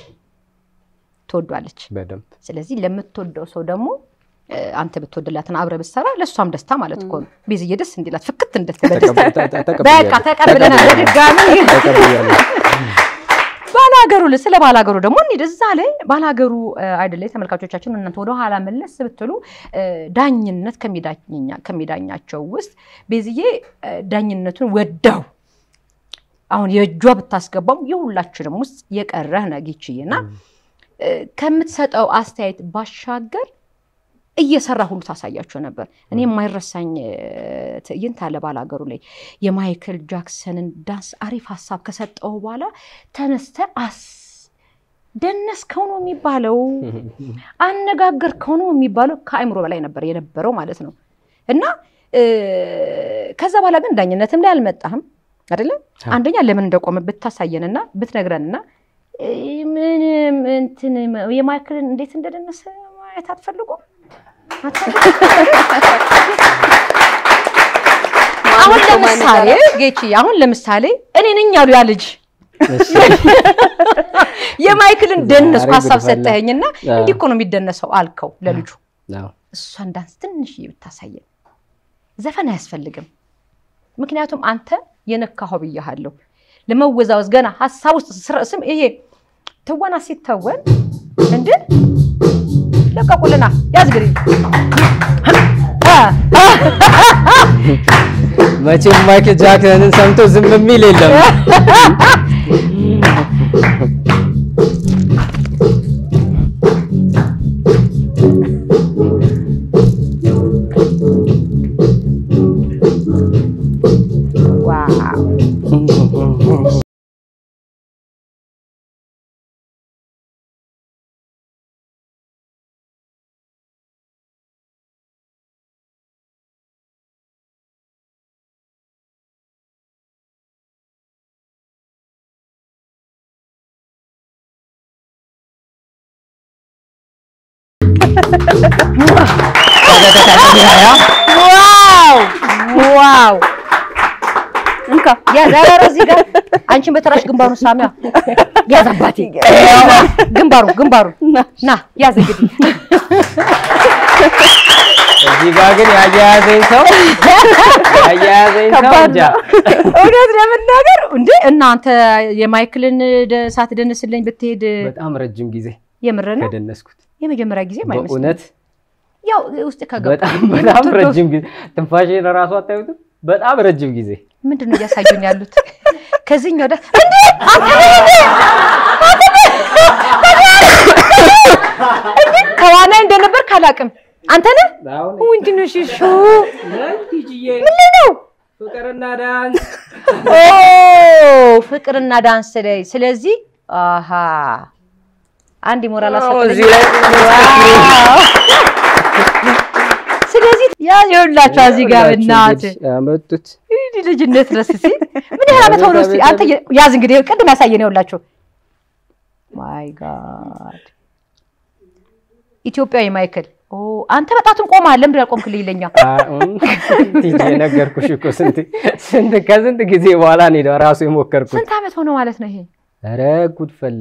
ትወዷለች። በደንብ ስለዚህ ለምትወደው ሰው ደግሞ እ፣ አንተ ብትወድላትን አብረህ ብትሰራ ለእሷም ደስታ ማለት እኮ ነው። ቤዝዬ ደስ እንዲላት ፍክት እንድትል በደስታ ተቀብ- ተ- ተ- በቃ ተቀብለናል። በድጋሚ ተቀብያለሁ። ባላገሩ ል- ስለ ባላገሩ ደግሞ እንሂድ። እዛ ላይ ባላገሩ አይደለ ተመልካቾቻችን፣ እናንተ ወደ ኋላ መለስ ብትሉ እ፣ ዳኝነት ከሚዳኛ- ከሚዳኛቸው ውስጥ ቤዝዬ እ፣ ዳኝነቱን ወዳው አሁን የእጇ ብታስገባም የሁላችንም ውስጥ የቀረህ ነጊችዬ እና እ፣ ከምትሰጠው አስተያየት ባሻገር እየሰራ ሁሉ ታሳያቸው ነበር። እኔ የማይረሳኝ እ፣ ትዕይንት አለ ባላገሩ ላይ የማይክል ጃክሰንን ዳንስ አሪፍ ሀሳብ ከሰጠው በኋላ ተነስተ አስ ደነስከው ነው የሚባለው፣ አነጋገርከው ነው የሚባለው። ከአእምሮ በላይ ነበር የነበረው ማለት ነው። እና እ፣ ከዛ በኋላ ግን ዳኝነትም ላይ አልመጣህም አይደለም። አንደኛ ለምን እንደቆመ ብታሳየንና ብትነግረንና እ፣ ምንም እንትን የማይክልን እንዴት እንደደነሰ ማየት አትፈልጉም? አሁን ለምሳሌ ጌቺ አሁን ለምሳሌ እኔ ነኝ ያሉ ያ ልጅ እሺ። የማይክልን ደነስኩ ዛሬ ሀሳብ ጉድ ፈላ። ሰጠኸኝና አዎ። እንዲህ እኮ ነው የሚደነሰው አልከው ለልጁ። አዎ። እሷን ዳንስ ትንሽ ብታሳየን ዘፈን አያስፈልግም። ምክንያቱም አንተ የነካኸው ብያሃለሁ። ለመወዛወዝ ገና ሀሳብ ውስጥ ስረ- ስም ይሄ ትወና ሲተወን እንድ ለቀቁልና ያዝ ግሪ መቼም ማይክል ጃክሰንን ሰምቶ ዝም የሚል የለም። ዋው ዋው ዋው እንካ ያዝ ኧረ ኧረ እዚህ ጋር አንቺን በተራሽ ግንባሩን ሳሚያ ያዝ አባቴ ግንባሩ ግንባሩ ና ያዝ እንግዲህ እዚህ ጋር ግን ያያያዘኝ ሰው ያያያዘኝ ሰው ከባድ እንጃ ነው። እውነት ለመናገር እንደ እናንተ የማይክልን ደ- ሳትደንስልኝ ብትሄድ በጣም ረጅም ጊዜ የምር ነው ከደነስኩት የመጀመሪያ ጊዜ አይመስልም። በእውነት ያው ውስጥ ከገባ በጣም በጣም ረጅም ጊዜ ትንፋሽን ራሱ አታዩትም? በጣም ረጅም ጊዜ ምንድን ነው እያሳዩን ያሉት? ከዚህኛው ደ እንዴ ከዋናይ እንደነበር ካላቅም አንተ ነህ ምንድን ነው ሽሹ ምን ላይ ነው ፍቅርና ዳንስ ኦ ፍቅርና ዳንስ ላይ ስለዚህ አሃ አንድ ሞራል አሳጥቶኝ እዚህ ላይ ዋው! ስለዚህ ያ ይኸውላችሁ እዚህ ጋር እናት ያመጡት እንዲህ ልጅነት ድረስ እስኪ ምን ያህል ዓመት ሆኖ እስኪ አንተ የ- ያዝ እንግዲህ ቅድም ያሳየን ይኸውላችሁ ማይ ጋድ ኢትዮጵያዊ ማይክል ኦ አንተ በጣቱን ቆመሃል ለምንድን ያልቆምክልኝ ይለኛ ቲጂ ነገርኩሽ እኮ ስንት ስንት ከስንት ጊዜ በኋላ ነው ራሱ የሞከርኩት። ስንት ዓመት ሆኖ ማለት ነው ይሄ ኧረ ጉድ ፈላ።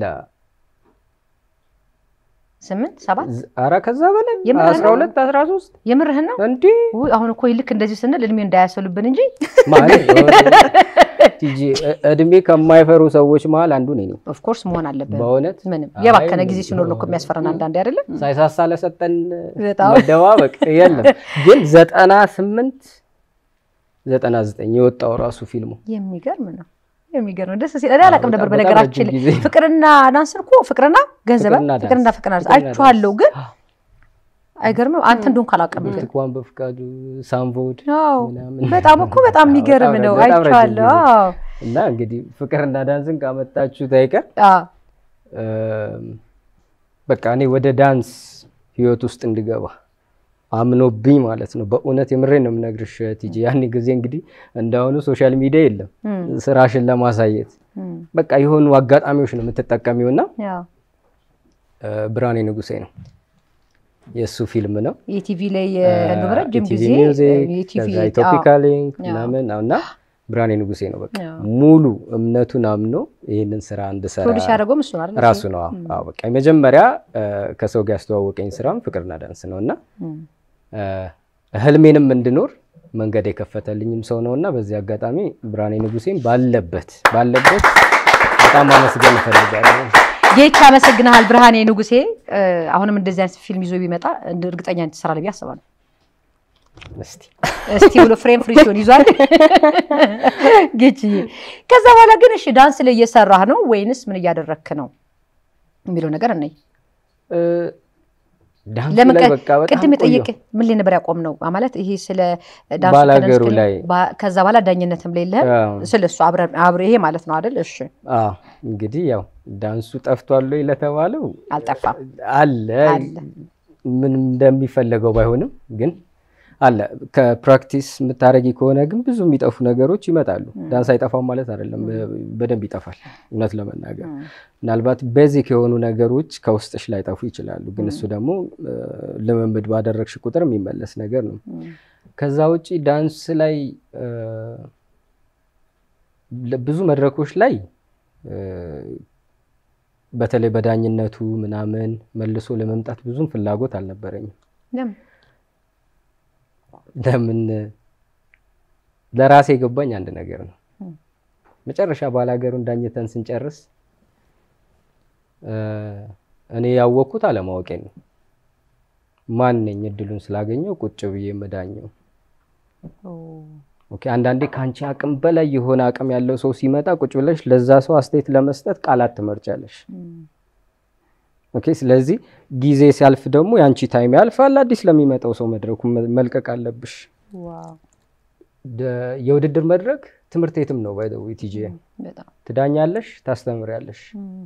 ስምንት ሰባት ዝ- ኧረ ከዛ በላይ የምርህን አስራ ሁለት አስራ ሶስት የምርህን ነው እንዴ ውይ አሁን እኮ ልክ እንደዚህ ስንል እድሜ እንዳያሰሉብን እንጂ ማለት ቲጂ እ- እድሜ ከማይፈሩ ሰዎች መሀል አንዱ ነኝ። ኦፍኮርስ መሆን አለብን በእውነት ምንም የባከነ አይ፣ ጊዜ ሲኖር ነው እኮ የሚያስፈራን አንዳንዴ አይደለም ሳይሳሳ ለሰጠን በጣም። መደባበቅ የለም። ግን ዘጠና ስምንት ዘጠና ዘጠኝ የወጣው ራሱ ፊልሙ የሚገርም ነው የሚገርም ነው። ደስ ሲል እኔ አላውቅም ነበር በጣም በነገራችን ረጅም ላይ ጊዜ። ፍቅርና ዳንስን እኮ ፍቅርና ገንዘብ ፍቅርና ዳንስ። ፍቅርና ፍቅርና ዳንስ ፍቅርና አይቼዋለሁ፣ ዳንስ። ግን አይገርምም። አንተ እንደሆንክ አላውቅም ግን ብርቱካን በፍቃዱ ሳምቮድ አዎ፣ ምናምን። በጣም እኮ በጣም የሚገርም በጣም ነው። በጣም ረጅም አይቼዋለሁ። ጊዜ። አዎ፣ እና እንግዲህ ፍቅርና ዳንስን ካመጣችሁት አይቀር አዎ። እም፣ በቃ እኔ ወደ ዳንስ ህይወት ውስጥ እንድገባ አምኖብኝ ማለት ነው። በእውነት የምሬን ነው የምነግርሽ ቲጂ። ያኔ ጊዜ እንግዲህ እንዳሁኑ ሶሻል ሚዲያ የለም እም፣ ስራሽን ለማሳየት እም፣ በቃ የሆኑ አጋጣሚዎች ነው የምትጠቀሚው እና ያው እ፣ ብርሃኔ ንጉሴ ነው የእሱ ፊልም ነው። የቲቪ ላይ እንደውም ረጅም ኢቲቪ ጊዜ ሚውዚክ የቲቪ ከዛ ኢትዮፒካ ሊንክ አዎ። ምናምን ነው እና ብርሃኔ ንጉሴ ነው በቃ አዎ። ሙሉ እምነቱን አምኖ ይህንን ስራ እንድሰራ ፕሮዲስ ያደረገውም እሱ ነው አይደል? ራሱ ነው። አዎ አዎ፣ በቃ የመጀመሪያ እ፣ ከሰው ጋር ያስተዋወቀኝ ስራም ፍቅርና ዳንስ ነው እና እም፣ እ፣ ህልሜንም እንድኖር መንገድ የከፈተልኝም ሰው ነው እና በዚህ አጋጣሚ ብርሃኔ ንጉሴን ባለበት ባለበት በጣም አመስገን እፈልጋለሁ። ጌች አመሰግናሃል ብርሃኔ ንጉሴ። እ፣ አሁንም እንደዚህ አይነት ፊልም ይዞ ቢመጣ እንደ እርግጠኛ ትሰራለህ ብዬ አስባለሁ። እስቲ እስቲ ብሎ ፍሬም ፍሪ ሲሆን ይዟል ጌችዬ። ከዛ በኋላ ግን እሺ ዳንስ ላይ እየሰራህ ነው ወይንስ ምን እያደረክ ነው የሚለው ነገር እነይ እ፣ ዳንሱ ለምን ላይ ቀ- በቃ በጣም ቅድም ቆየሁ። የጠየቅ ምን ላይ ነበር ያቆም ነው ማለት ይሄ ስለ ዳንሱ ባላገሩ ከዳንስ ላይ። ባ- ከዛ በኋላ ዳኝነትም ላይ የለህም አዎ። ስለ እሱ አብረን አብረ ይሄ ማለት ነው አይደል? እሺ አዎ እንግዲህ ያው ዳንሱ ጠፍቷል ወይ ለተባለው አልጠፋም አለ አለ። ምን እንደሚፈለገው ባይሆንም ግን አለ። ከፕራክቲስ የምታደርጊ ከሆነ ግን ብዙ የሚጠፉ ነገሮች ይመጣሉ። ዳንስ አይጠፋም ማለት አይደለም፣ በደንብ ይጠፋል። እውነት ለመናገር ምናልባት ቤዚክ የሆኑ ነገሮች ከውስጥሽ ላይጠፉ ይችላሉ። ግን እሱ ደግሞ እ፣ ልምምድ ባደረግሽ ቁጥር የሚመለስ ነገር ነው። ከዛ ውጪ ዳንስ ላይ እ፣ ለ- ብዙ መድረኮች ላይ እ፣ በተለይ በዳኝነቱ ምናምን መልሶ ለመምጣት ብዙም ፍላጎት አልነበረኝም። ለምን? ለምን ለራሴ የገባኝ አንድ ነገር ነው። መጨረሻ ባላገሩን ዳኝተን ስንጨርስ እ፣ እኔ ያወቅኩት አለማወቄን ነው። ማን ነኝ እድሉን ስላገኘው ቁጭ ብዬ የምዳኘው? ኦኬ አንዳንዴ ከአንቺ አቅም በላይ የሆነ አቅም ያለው ሰው ሲመጣ ቁጭ ብለሽ ለዛ ሰው አስተያየት ለመስጠት ቃላት ትመርጫለሽ። ኦኬ ስለዚህ ጊዜ ሲያልፍ ደግሞ የአንቺ ታይም ያልፋል። አዲስ ለሚመጣው ሰው መድረኩ መ- መልቀቅ አለብሽ። ዋው ደ- የውድድር መድረክ ትምህርት ቤትም ነው ባይ ዘ ዌይ ቲጂ በጣም ትዳኛለሽ፣ ታስተምሪያለሽ።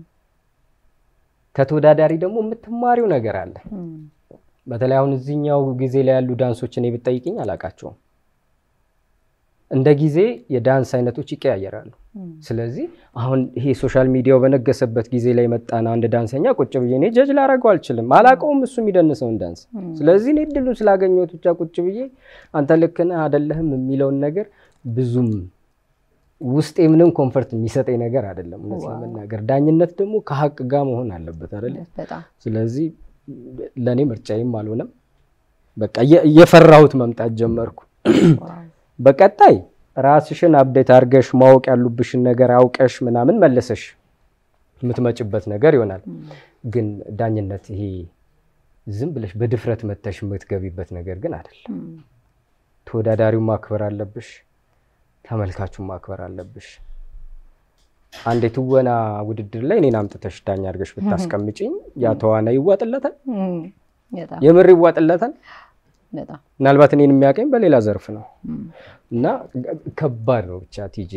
ከተወዳዳሪ ደግሞ የምትማሪው ነገር አለ። በተለይ አሁን እዚህኛው ጊዜ ላይ ያሉ ዳንሶች እኔ ብትጠይቅኝ አላውቃቸውም። እንደ ጊዜ የዳንስ አይነቶች ይቀያየራሉ። ስለዚህ አሁን ይሄ ሶሻል ሚዲያው በነገሰበት ጊዜ ላይ መጣና አንድ ዳንሰኛ ቁጭ ብዬ እኔ ጀጅ ላደርገው አልችልም፣ አላውቀውም እሱ የሚደንሰውን ዳንስ። ስለዚህ እኔ እድሉን ስላገኘሁት ብቻ ቁጭ ብዬ አንተ ልክ ነህ አይደለህም የሚለውን ነገር ብዙም ውስጤ ምንም ኮንፈርት የሚሰጠኝ ነገር አይደለም። እውነት ለመናገር ዳኝነት ደግሞ ከሀቅ ጋር መሆን አለበት አይደለ? በጣም ስለዚህ ለእኔ ምርጫዬም አልሆነም። በቃ እየ- እየፈራሁት መምጣት ጀመርኩ። በቀጣይ ራስሽን አብዴት አድርገሽ ማወቅ ያሉብሽን ነገር አውቀሽ ምናምን መለሰሽ የምትመጭበት ነገር ይሆናል። ግን ዳኝነት ይሄ ዝም ብለሽ በድፍረት መተሽ የምትገቢበት ነገር ግን አይደለም። ተወዳዳሪውን ማክበር አለብሽ፣ ተመልካቹን ማክበር አለብሽ። አንድ የትወና ውድድር ላይ እኔን አምጥተሽ ዳኛ አድርገሽ ብታስቀምጭኝ ያ ተዋናይ ይዋጥለታል? በጣም የምር ይዋጥለታል? በጣም ምናልባት እኔን የሚያቀኝ በሌላ ዘርፍ ነው እም፣ እና ከባድ ነው ብቻ ቲጂ።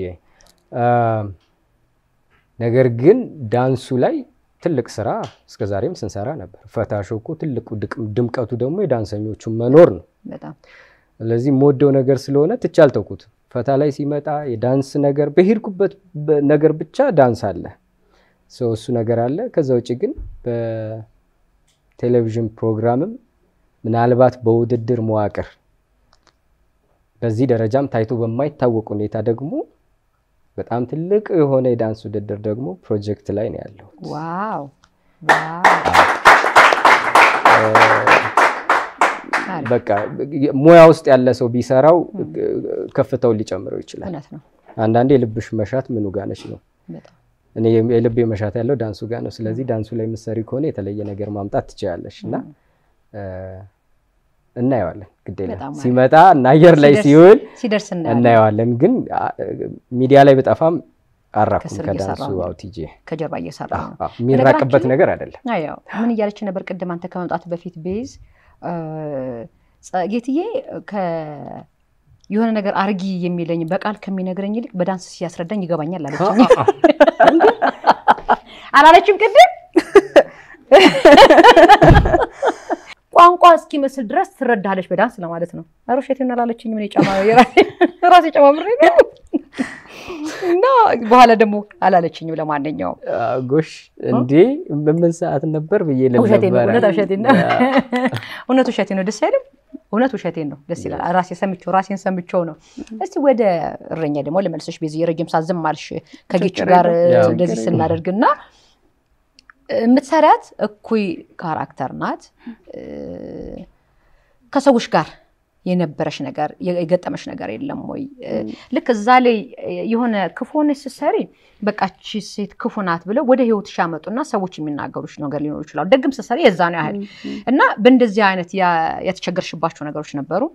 ነገር ግን ዳንሱ ላይ ትልቅ ስራ እስከዛሬም ስንሰራ ነበር። ፈታሾ እኮ ትልቁ ድቅ- ድምቀቱ ደግሞ የዳንሰኞቹ መኖር ነው። በጣም ስለዚህ የምወደው ነገር ስለሆነ ትቼ አልተውኩትም። ፈታ ላይ ሲመጣ የዳንስ ነገር በሄድኩበት በ- ነገር ብቻ ዳንስ አለ፣ ሰው እሱ ነገር አለ። ከዛ ውጭ ግን በቴሌቪዥን ፕሮግራምም ምናልባት በውድድር መዋቅር በዚህ ደረጃም ታይቶ በማይታወቅ ሁኔታ ደግሞ በጣም ትልቅ የሆነ የዳንስ ውድድር ደግሞ ፕሮጀክት ላይ ነው ያለው። ዋው ዋው አሪፍ። በቃ ሙያ ውስጥ ያለ ሰው ቢሰራው ከፍታውን ሊጨምረው ይችላል። እውነት ነው አንዳንዴ የልብሽ መሻት ምኑ ጋነች ነው። በጣም እኔ የልቤ መሻት ያለው ዳንሱ ጋር ነው። ስለዚህ ዳንሱ ላይ የምትሰሪ ከሆነ የተለየ ነገር ማምጣት ትችላለሽ እና እ፣ እናየዋለን። ግድ የለም በጣም አሪፍ። ሲመጣ እና አየር ላይ ሲደርስ- ሲውል ሲደርስ እናያለን። እናየዋለን። ግን አ፣ ሚዲያ ላይ በጠፋም አራኩም ከስር ከዳንሱ እየሰራሁ ነው። አውቲጄ ከጀርባ እየሰራ ነው። የሚራቅበት ነገር አይደለም። ያው ምን እያለች ነበር ቅድም አንተ ከመምጣት በፊት ቤዝ እ፣ ጸ- ጌትዬ ከ- የሆነ ነገር አርጊ የሚለኝ በቃል ከሚነግረኝ ይልቅ በዳንስ ሲያስረዳኝ ይገባኛል አለችኝ። አላለችም ቅድም ቋንቋ እስኪመስል ድረስ ትረዳለች በዳንስ ለማለት ነው። ኧረ ውሸቴን አላለችኝ። ምን ጫማ ራሴ ጨማምሬ ነው እና በኋላ ደግሞ አላለችኝም። ለማንኛውም አ፣ ጎሽ እንዴ በምን ሰዓት ነበር ብዬ ልል ውሸቴን ነው፣ ነበረ። እውነት ውሸቴን ነው። እውነት ውሸቴን ነው። ደስ አይልም? እውነት ውሸቴን ነው። ደስ ይላል። ራሴ ሰምቼው ራሴን ሰምቼው ነው። እስቲ ወደ እረኛ ደግሞ ልመልስሽ። ቤዚ የረጅም ሰዓት ዝም አልሽ ከጌች ችግር ጋር የለም። እንደዚህ ችግር ስናደርግ እና የምትሰሪያት እኩይ ካራክተር ናት። ከሰዎች ጋር የነበረሽ ነገር የገጠመሽ ነገር የለም ወይ? ልክ እዛ ላይ የሆነ ክፉ ሆነሽ ስትሰሪ በቃች ሴት ክፉ ናት ብለው ወደ ህይወትሽ ያመጡና ሰዎች የሚናገሩሽ ነገር ሊኖሩ ይችላሉ። ደግም ስትሰሪ የዛ ነው ያህል እና በእንደዚህ አይነት ያ- የተቸገርሽባቸው ነገሮች ነበሩ?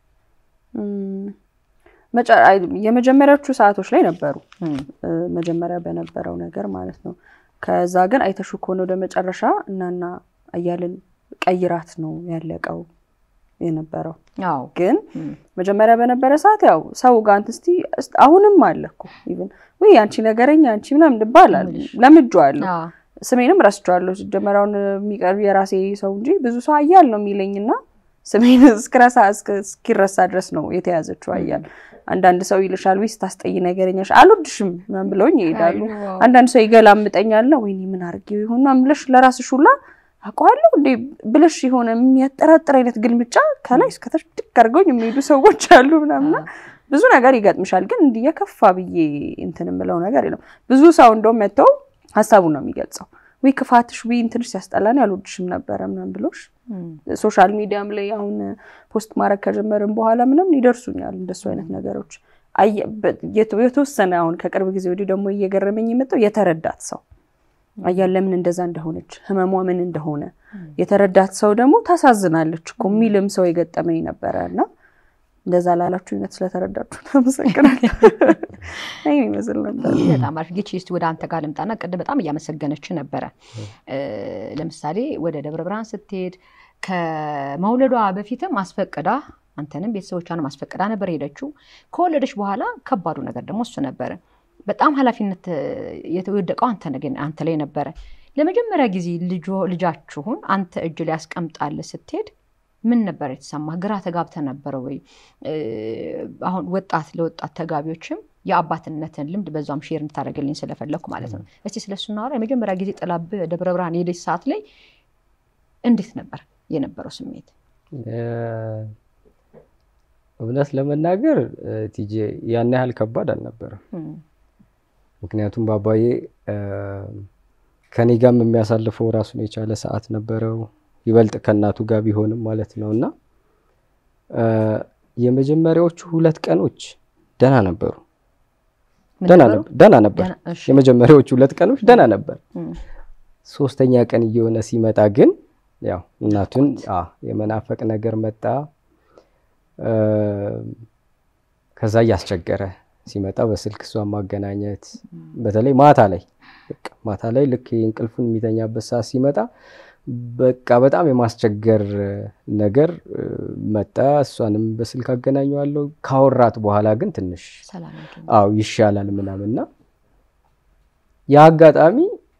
እም፣ መጨ- አይ፣ የመጀመሪያዎቹ ሰዓቶች ላይ ነበሩ እም፣ እ፣ መጀመሪያ በነበረው ነገር ማለት ነው። ከዛ ግን አይተሹ ከሆነ ወደ መጨረሻ እናና አያልን ቀይራት ነው ያለቀው የነበረው። አዎ ግን እም፣ መጀመሪያ በነበረ ሰዓት ያው ሰው ጋር እንትን እስቲ እስቲ አሁንም አለ እኮ ኢቭን ወይ አንቺ ነገረኛ አንቺ ምናምን ይባላል። ለምጄዋለሁ አዎ፣ ስሜንም ረስቼዋለሁ። ሲጀመር አሁን የሚቀርብ የራሴ ሰው እንጂ ብዙ ሰው አያል ነው የሚለኝ እና ስሜን እስክረሳ እስክ- እስኪረሳ ድረስ ነው የተያዘችው አያል። አንዳንድ ሰው ይልሻል ወይ ስታስጠይ ነገረኛሽ አልወድሽም ምናምን ብለውኝ ይሄዳሉ። አይ፣ አንዳንድ ሰው ይገላምጠኛል። ወይኔ ምን አድርጌው ይሆን ምናምን ብለሽ ለራስሽ ሁላ አውቀዋለሁ እንዴ ብለሽ የሆነ የሚያጠራጥር አይነት ግልምጫ ከላይ እስከታች ድቅ አድርገውኝ የሚሄዱ ሰዎች አሉ ምናምና ብዙ ነገር ይገጥምሻል። ግን እንዲህ የከፋ ብዬ እንትን የምለው ነገር የለም። ብዙ ሰው እንደውም መጥተው ሀሳቡን ነው የሚገልጸው። ወይ ክፋትሽ ወይ እንትንሽ ሲያስጠላን ያልወድሽም ነበረ ምናምን ብሎሽ እም፣ ሶሻል ሚዲያም ላይ አሁን ፖስት ማድረግ ከጀመርን በኋላ ምንም ይደርሱኛል እንደሱ አይነት ነገሮች። አየ- በ- የት- የተወሰነ አሁን ከቅርብ ጊዜ ወዲህ ደግሞ እየገረመኝ የመጣው የተረዳት ሰው አያ ለምን እንደዛ እንደሆነች ህመሟ ምን እንደሆነ የተረዳት ሰው ደግሞ ታሳዝናለች እኮ የሚልም ሰው የገጠመኝ ነበረ እና እንደዛ ላላችሁ አይነት ስለተረዳችሁ አመሰግናለሁ። ይህን ይመስል ነበር። በጣም አሪፍ ጌች እስቲ ወደ አንተ ጋር ልምጣና ቅድም በጣም እያመሰገነች ነበረ። እ፣ ለምሳሌ ወደ ደብረ ብርሃን ስትሄድ ከመውለዷ በፊትም አስፈቅዳ አንተንም ቤተሰቦቿንም አስፈቅዳ ነበር ሄደችው። ከወለደች በኋላ ከባዱ ነገር ደግሞ እሱ ነበረ። በጣም ኃላፊነት የተወደቀው አንተ ነገ- አንተ ላይ ነበረ። ለመጀመሪያ ጊዜ ልጆ- ልጃችሁን አንተ እጅ ላይ ያስቀምጣል ስትሄድ ምን ነበር የተሰማ? ግራ ተጋብተ ነበረ ወይ? እ፣ አሁን ወጣት ለወጣት ተጋቢዎችም የአባትነትን ልምድ በዛም ሼር እንድታደርግልኝ ስለፈለግኩ ማለት ነው። እስቲ ስለሱ እናወራ። የመጀመሪያ ጊዜ ጥላብህ ደብረ ብርሃን የሄደች ሰዓት ላይ እንዴት ነበር የነበረው ስሜት? እ፣ እውነት ለመናገር እ፣ ቲጄ ያን ያህል ከባድ አልነበረም። እም፣ ምክንያቱም ባባዬ እ፣ ከኔ ጋርም የሚያሳልፈው ራሱን የቻለ ሰዓት ነበረው። ይበልጥ ከእናቱ ጋር ቢሆንም ማለት ነው እና የመጀመሪያዎቹ ሁለት ቀኖች ደህና ነበሩ። ምን ደህና ነበሩ? ነበር ደህና ነበር። ደህና- እሺ። የመጀመሪያዎቹ ሁለት ቀኖች ደህና ነበር። እም፣ ሶስተኛ ቀን እየሆነ ሲመጣ ግን ያው እናቱን አ የመናፈቅ ነገር መጣ። እ፣ ከዛ እያስቸገረ ሲመጣ በስልክ እሷን ማገናኘት በተለይ ማታ ላይ በቃ ማታ ላይ ልክ እንቅልፉን የሚተኛበት ሰዓት ሲመጣ በቃ በጣም የማስቸገር ነገር እ፣ መጣ። እሷንም በስልክ አገናኘዋለሁ። ካወራት በኋላ ግን ትንሽ ሰላም ያገኝ። አዎ ይሻላል ምናምንና ያ አጋጣሚ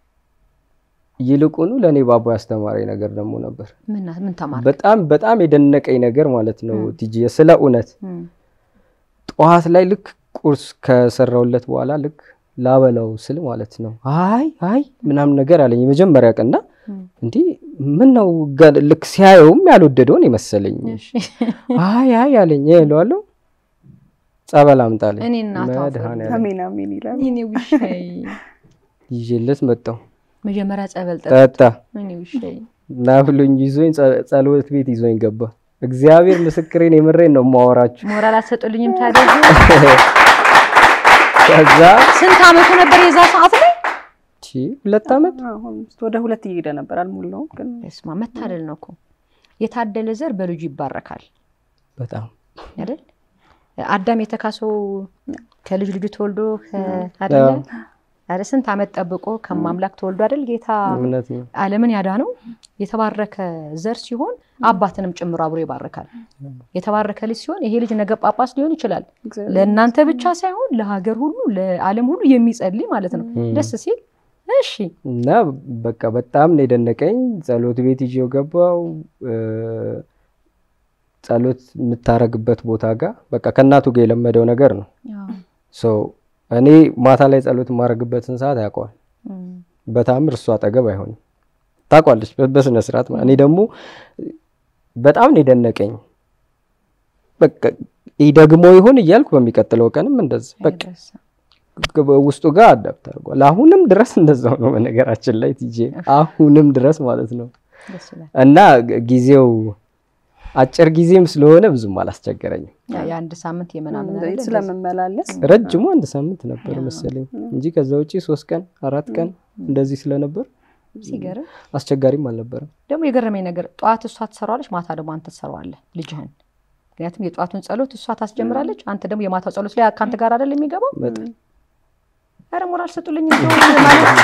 ይልቁኑ ለእኔ ባቦ ያስተማረኝ ነገር ደግሞ ነበር። ምን ምን ተማር? በጣም በጣም የደነቀኝ ነገር ማለት ነው ቲጂ ስለ እውነት እም፣ ጠዋት ላይ ልክ ቁርስ ከሰራውለት በኋላ ልክ ላበላው ስል ማለት ነው አይ አይ ምናምን ነገር አለኝ የመጀመሪያ ቀንና እም፣ እንዲህ ምን ነው ገ- ልክ ሲያየውም ያልወደደውን የመሰለኝ እሺ። አይ አይ አለኝ እለዋለሁ ጸበል አምጣልኝ እኔ እናቷ መድኃኒዓለም አሜን አሜን ይላል። እኔ ውሻዬ ይዤለት መጣሁ መጀመሪያ ጸበል ጠጥ ጠጣ እኔ ውሻዬ ና ብሎኝ ይዞኝ ጸ- ጸሎት ቤት ይዞኝ ገባ እግዚአብሔር ምስክሬን የምሬን ነው የማወራችሁ ሞራል አትሰጡልኝም ታዲያ? ከዛ ስንት አመቱ ነበር የዛ ሰዓት ላይ? ቺ ሁለት ዓመት አሁን ወደ ሁለት እየሄደ ነበር አልሞላውም ግን ስማ መታደል ነው እኮ የታደለ ዘር በልጁ ይባረካል በጣም አይደል? አዳም የተካሰው ከልጅ ልጁ ተወልዶ ከ- አይደለ? ኧረ ስንት አመት ጠብቆ ከማምላክ ተወልዶ አይደል ጌታ እምነት ነው ዓለምን ያዳነው የተባረከ ዘር ሲሆን አባትንም ጭምሮ አብሮ ይባርካል። የተባረከ ልጅ ሲሆን ይሄ ልጅ ነገ ጳጳስ ሊሆን ይችላል። እግዚአብሔር ለእናንተ ብቻ ሳይሆን ለሀገር ሁሉ ለዓለም ሁሉ የሚጸልይ ማለት ነው። ደስ ሲል እሺ እና በቃ በጣም ነው የደነቀኝ። ጸሎት ቤት ይዤው ገባው። ጸሎት የምታረግበት ቦታ ጋር በቃ ከእናቱ ጋር የለመደው ነገር ነው። ሶ እኔ ማታ ላይ ጸሎት የማረግበትን ሰዓት ያውቀዋል። በታምር እሱ አጠገብ አይሆንም። ታውቋለች በስነ ስርዓት። እኔ ደግሞ በጣም ነው የደነቀኝ። በቃ ይህ ደግሞ ይሆን እያልኩ በሚቀጥለው ቀንም እንደዛ በቃ ውስጡ ጋር አዳፕት አድርጓል። አሁንም ድረስ እንደዛው ነው በነገራችን ላይ ቲጄ፣ አሁንም ድረስ ማለት ነው እና ጊዜው አጭር ጊዜም ስለሆነ ብዙም አላስቸገረኝም። የአንድ ሳምንት የምናምን ስለምመላለስ ረጅሙ አንድ ሳምንት ነበር መሰለኝ እንጂ ከዛ ውጪ ሶስት ቀን አራት ቀን እንደዚህ ስለነበር ሲገርም አስቸጋሪም አልነበረም። ደግሞ የገረመኝ ነገር ጠዋት እሷ ትሰራዋለች፣ ማታ ደግሞ አንተ ትሰራዋለህ ልጅህን። ምክንያቱም የጠዋቱን ጸሎት እሷ ታስጀምራለች፣ አንተ ደግሞ የማታው ጸሎት ላይ ከአንተ ጋር አይደል የሚገባው። ኧረ ሞራል ስጡልኝ ማለት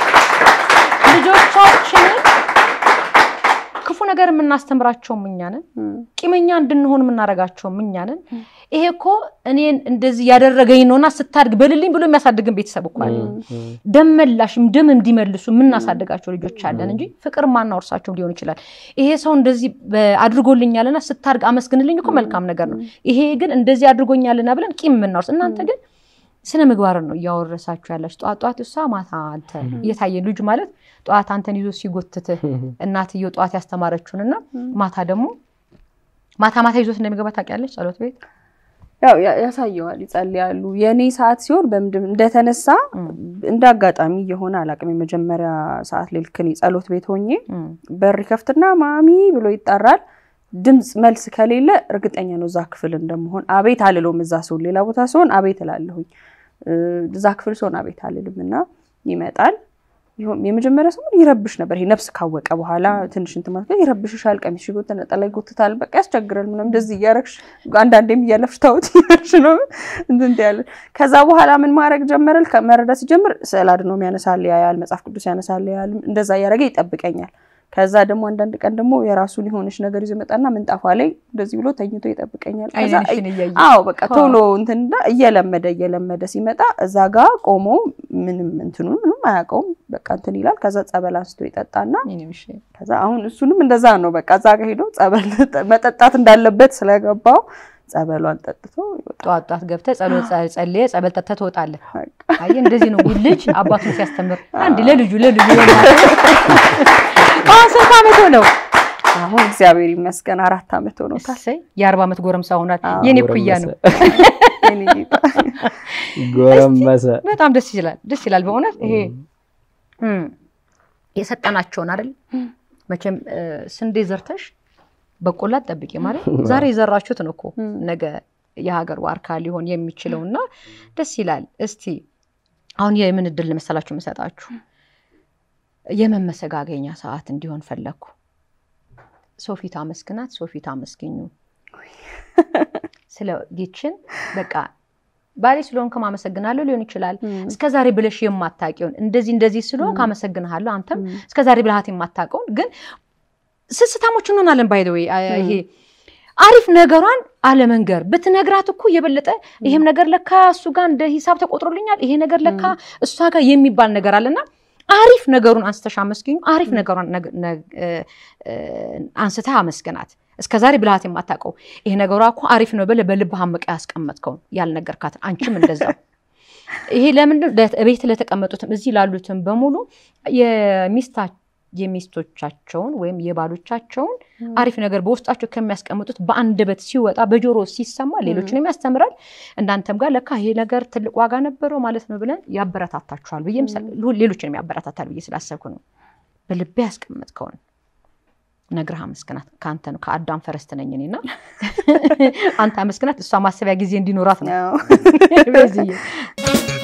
ልጆቻችንን ክፉ ነገር የምናስተምራቸውም እኛ ነን። ቂመኛ እንድንሆን የምናደርጋቸውም እኛ ነን። ይሄ እኮ እኔን እንደዚህ ያደረገኝ ነውና ስታድግ በልልኝ ብሎ የሚያሳድግን ቤተሰብ እኮ አለ። ደም መላሽም ደም እንዲመልሱ የምናሳድጋቸው ልጆች አለን እንጂ ፍቅር ማናወርሳቸው ሊሆን ይችላል። ይሄ ሰው እንደዚህ አድርጎልኛልና ስታድግ አመስግንልኝ እኮ መልካም ነገር ነው። ይሄ ግን እንደዚህ አድርጎኛልና ብለን ቂም የምናወርስ እናንተ ግን ስነ ምግባርን ነው እያወረሳችሁ ያላችሁ። ጠዋት ጠዋት እሷ ማታ አንተ እየታየ ልጁ ማለት ጠዋት አንተን ይዞ ሲጎትትህ እናትየው ጠዋት ያስተማረችውን እና ማታ ደግሞ ማታ ማታ ይዞት እንደሚገባ ታውቂያለች። ጸሎት ቤት ያው ያሳየዋል፣ ይጸልያሉ። የእኔ ሰዓት ሲሆን በምንድን እንደተነሳ እንደ አጋጣሚ የሆነ አላውቅም። የመጀመሪያ ሰዓት ላይ ልክ እኔ ጸሎት ቤት ሆኜ በር ይከፍትና ማሚ ብሎ ይጠራል። ድምፅ መልስ ከሌለ እርግጠኛ ነው እዛ ክፍል እንደመሆን። አቤት አልለውም። እዛ ሲሆን ሌላ ቦታ ሲሆን አቤት እላለሁኝ። እዛ ክፍል ሲሆን አቤት አልልም እና ይመጣል። የመጀመሪያ ሰሞን ይረብሽ ነበር። ይሄ ነፍስ ካወቀ በኋላ ትንሽ እንትን ማለት ነው። ይረብሽሻል፣ ቀሚስ ሽጎት ነጠላ ይጎትታል፣ በቃ ያስቸግራል። ምናምን እንደዚህ እያረግሽ አንዳንዴም እያለፍሽ ታወት እያረግሽ ነው እንትን ያለ። ከዛ በኋላ ምን ማድረግ ጀመረል መረዳት ሲጀምር ስዕል አድኖም ያነሳል ያያል፣ መጽሐፍ ቅዱስ ያነሳል ያያል። እንደዛ እያደረገ ይጠብቀኛል። ከዛ ደግሞ አንዳንድ ቀን ደግሞ የራሱን የሆነች ነገር ይዞ መጣና ምንጣፏ ላይ እንደዚህ ብሎ ተኝቶ ይጠብቀኛል። አዎ በቃ ቶሎ እንትና እየለመደ እየለመደ ሲመጣ እዛ ጋ ቆሞ ምንም እንትኑ ምንም አያውቀውም። በቃ እንትን ይላል። ከዛ ጸበል አንስቶ ይጠጣና ከዛ አሁን እሱንም እንደዛ ነው። በቃ እዛ ጋ ሄዶ ጸበል መጠጣት እንዳለበት ስለገባው ጸበሏን ጠጥቶ ጠዋት ጠዋት ገብተህ ጸሎት ጸልየ ጸበል ጠጥተህ ትወጣለህ። አየህ እንደዚህ ነው ልጅ አባቱን ሲያስተምር አንድ ለልጁ ለልጁ አሁን ስንት ዓመት ሆነው? አሁን እግዚአብሔር ይመስገን አራት ዓመት ሆኖታል። የአርባ ዓመት ጎረምሳ ሆኗል። የኔ ኩያ ነው። ጎረመሰ። በጣም ደስ ይላል፣ ደስ ይላል በእውነት ይሄ የሰጠናቸውን አይደል መቼም ስንዴ ዘርተሽ በቆላ ጠብቂ ማለት ዛሬ የዘራችሁት ነው እኮ ነገ የሀገር ዋርካ ሊሆን የሚችለው እና ደስ ይላል። እስቲ አሁን የምን እድል መሰላችሁ የምሰጣችሁ የመመሰጋገኛ ሰዓት እንዲሆን ፈለግኩ። ሶፊት አመስግናት፣ ሶፊት አመስግኙ። ስለ ጌችን በቃ ባሌ ስለሆንክም አመሰግናለሁ ሊሆን ይችላል። እስከ ዛሬ ብለሽ የማታውቂውን እንደዚህ እንደዚህ ስለሆንክ አመሰግንሃለሁ፣ አንተም እስከ ዛሬ ብልሃት የማታውቀውን ግን ስስታሞች እንሆናለን። ባይ ወይ ይሄ አሪፍ ነገሯን አለመንገር ብትነግራት እኮ የበለጠ ይሄም ነገር ለካ እሱ ጋር እንደ ሂሳብ ተቆጥሮልኛል፣ ይሄ ነገር ለካ እሷ ጋር የሚባል ነገር አለና አሪፍ ነገሩን አንስተሽ አመስግኙ። አሪፍ ነገሯን አንስተህ አመስግናት። እስከ ዛሬ ብልሃት የማታውቀው ይሄ ነገሯ እኮ አሪፍ ነው ብለህ በልብህ አምቀህ ያስቀመጥከውን ያልነገርካትን አንቺም እንደዛው። ይሄ ለምንድን ቤት ለተቀመጡትም እዚህ ላሉትም በሙሉ የሚስቶቻቸውን ወይም የባሎቻቸውን አሪፍ ነገር በውስጣቸው ከሚያስቀምጡት በአንደበት ሲወጣ በጆሮ ሲሰማ ሌሎችንም ያስተምራል። እናንተም ጋር ለካ ይሄ ነገር ትልቅ ዋጋ ነበረው ማለት ነው ብለን ያበረታታችኋል ብዬ ሌሎችንም ያበረታታል ብዬ ስላሰብኩ ነው። በልቤ ያስቀመጥከውን ነግረህ አመስግናት። ከአንተ ነው ከአዳም ፈረስት ነኝ እኔና አንተ አመስግናት። እሷ ማሰቢያ ጊዜ እንዲኖራት ነው።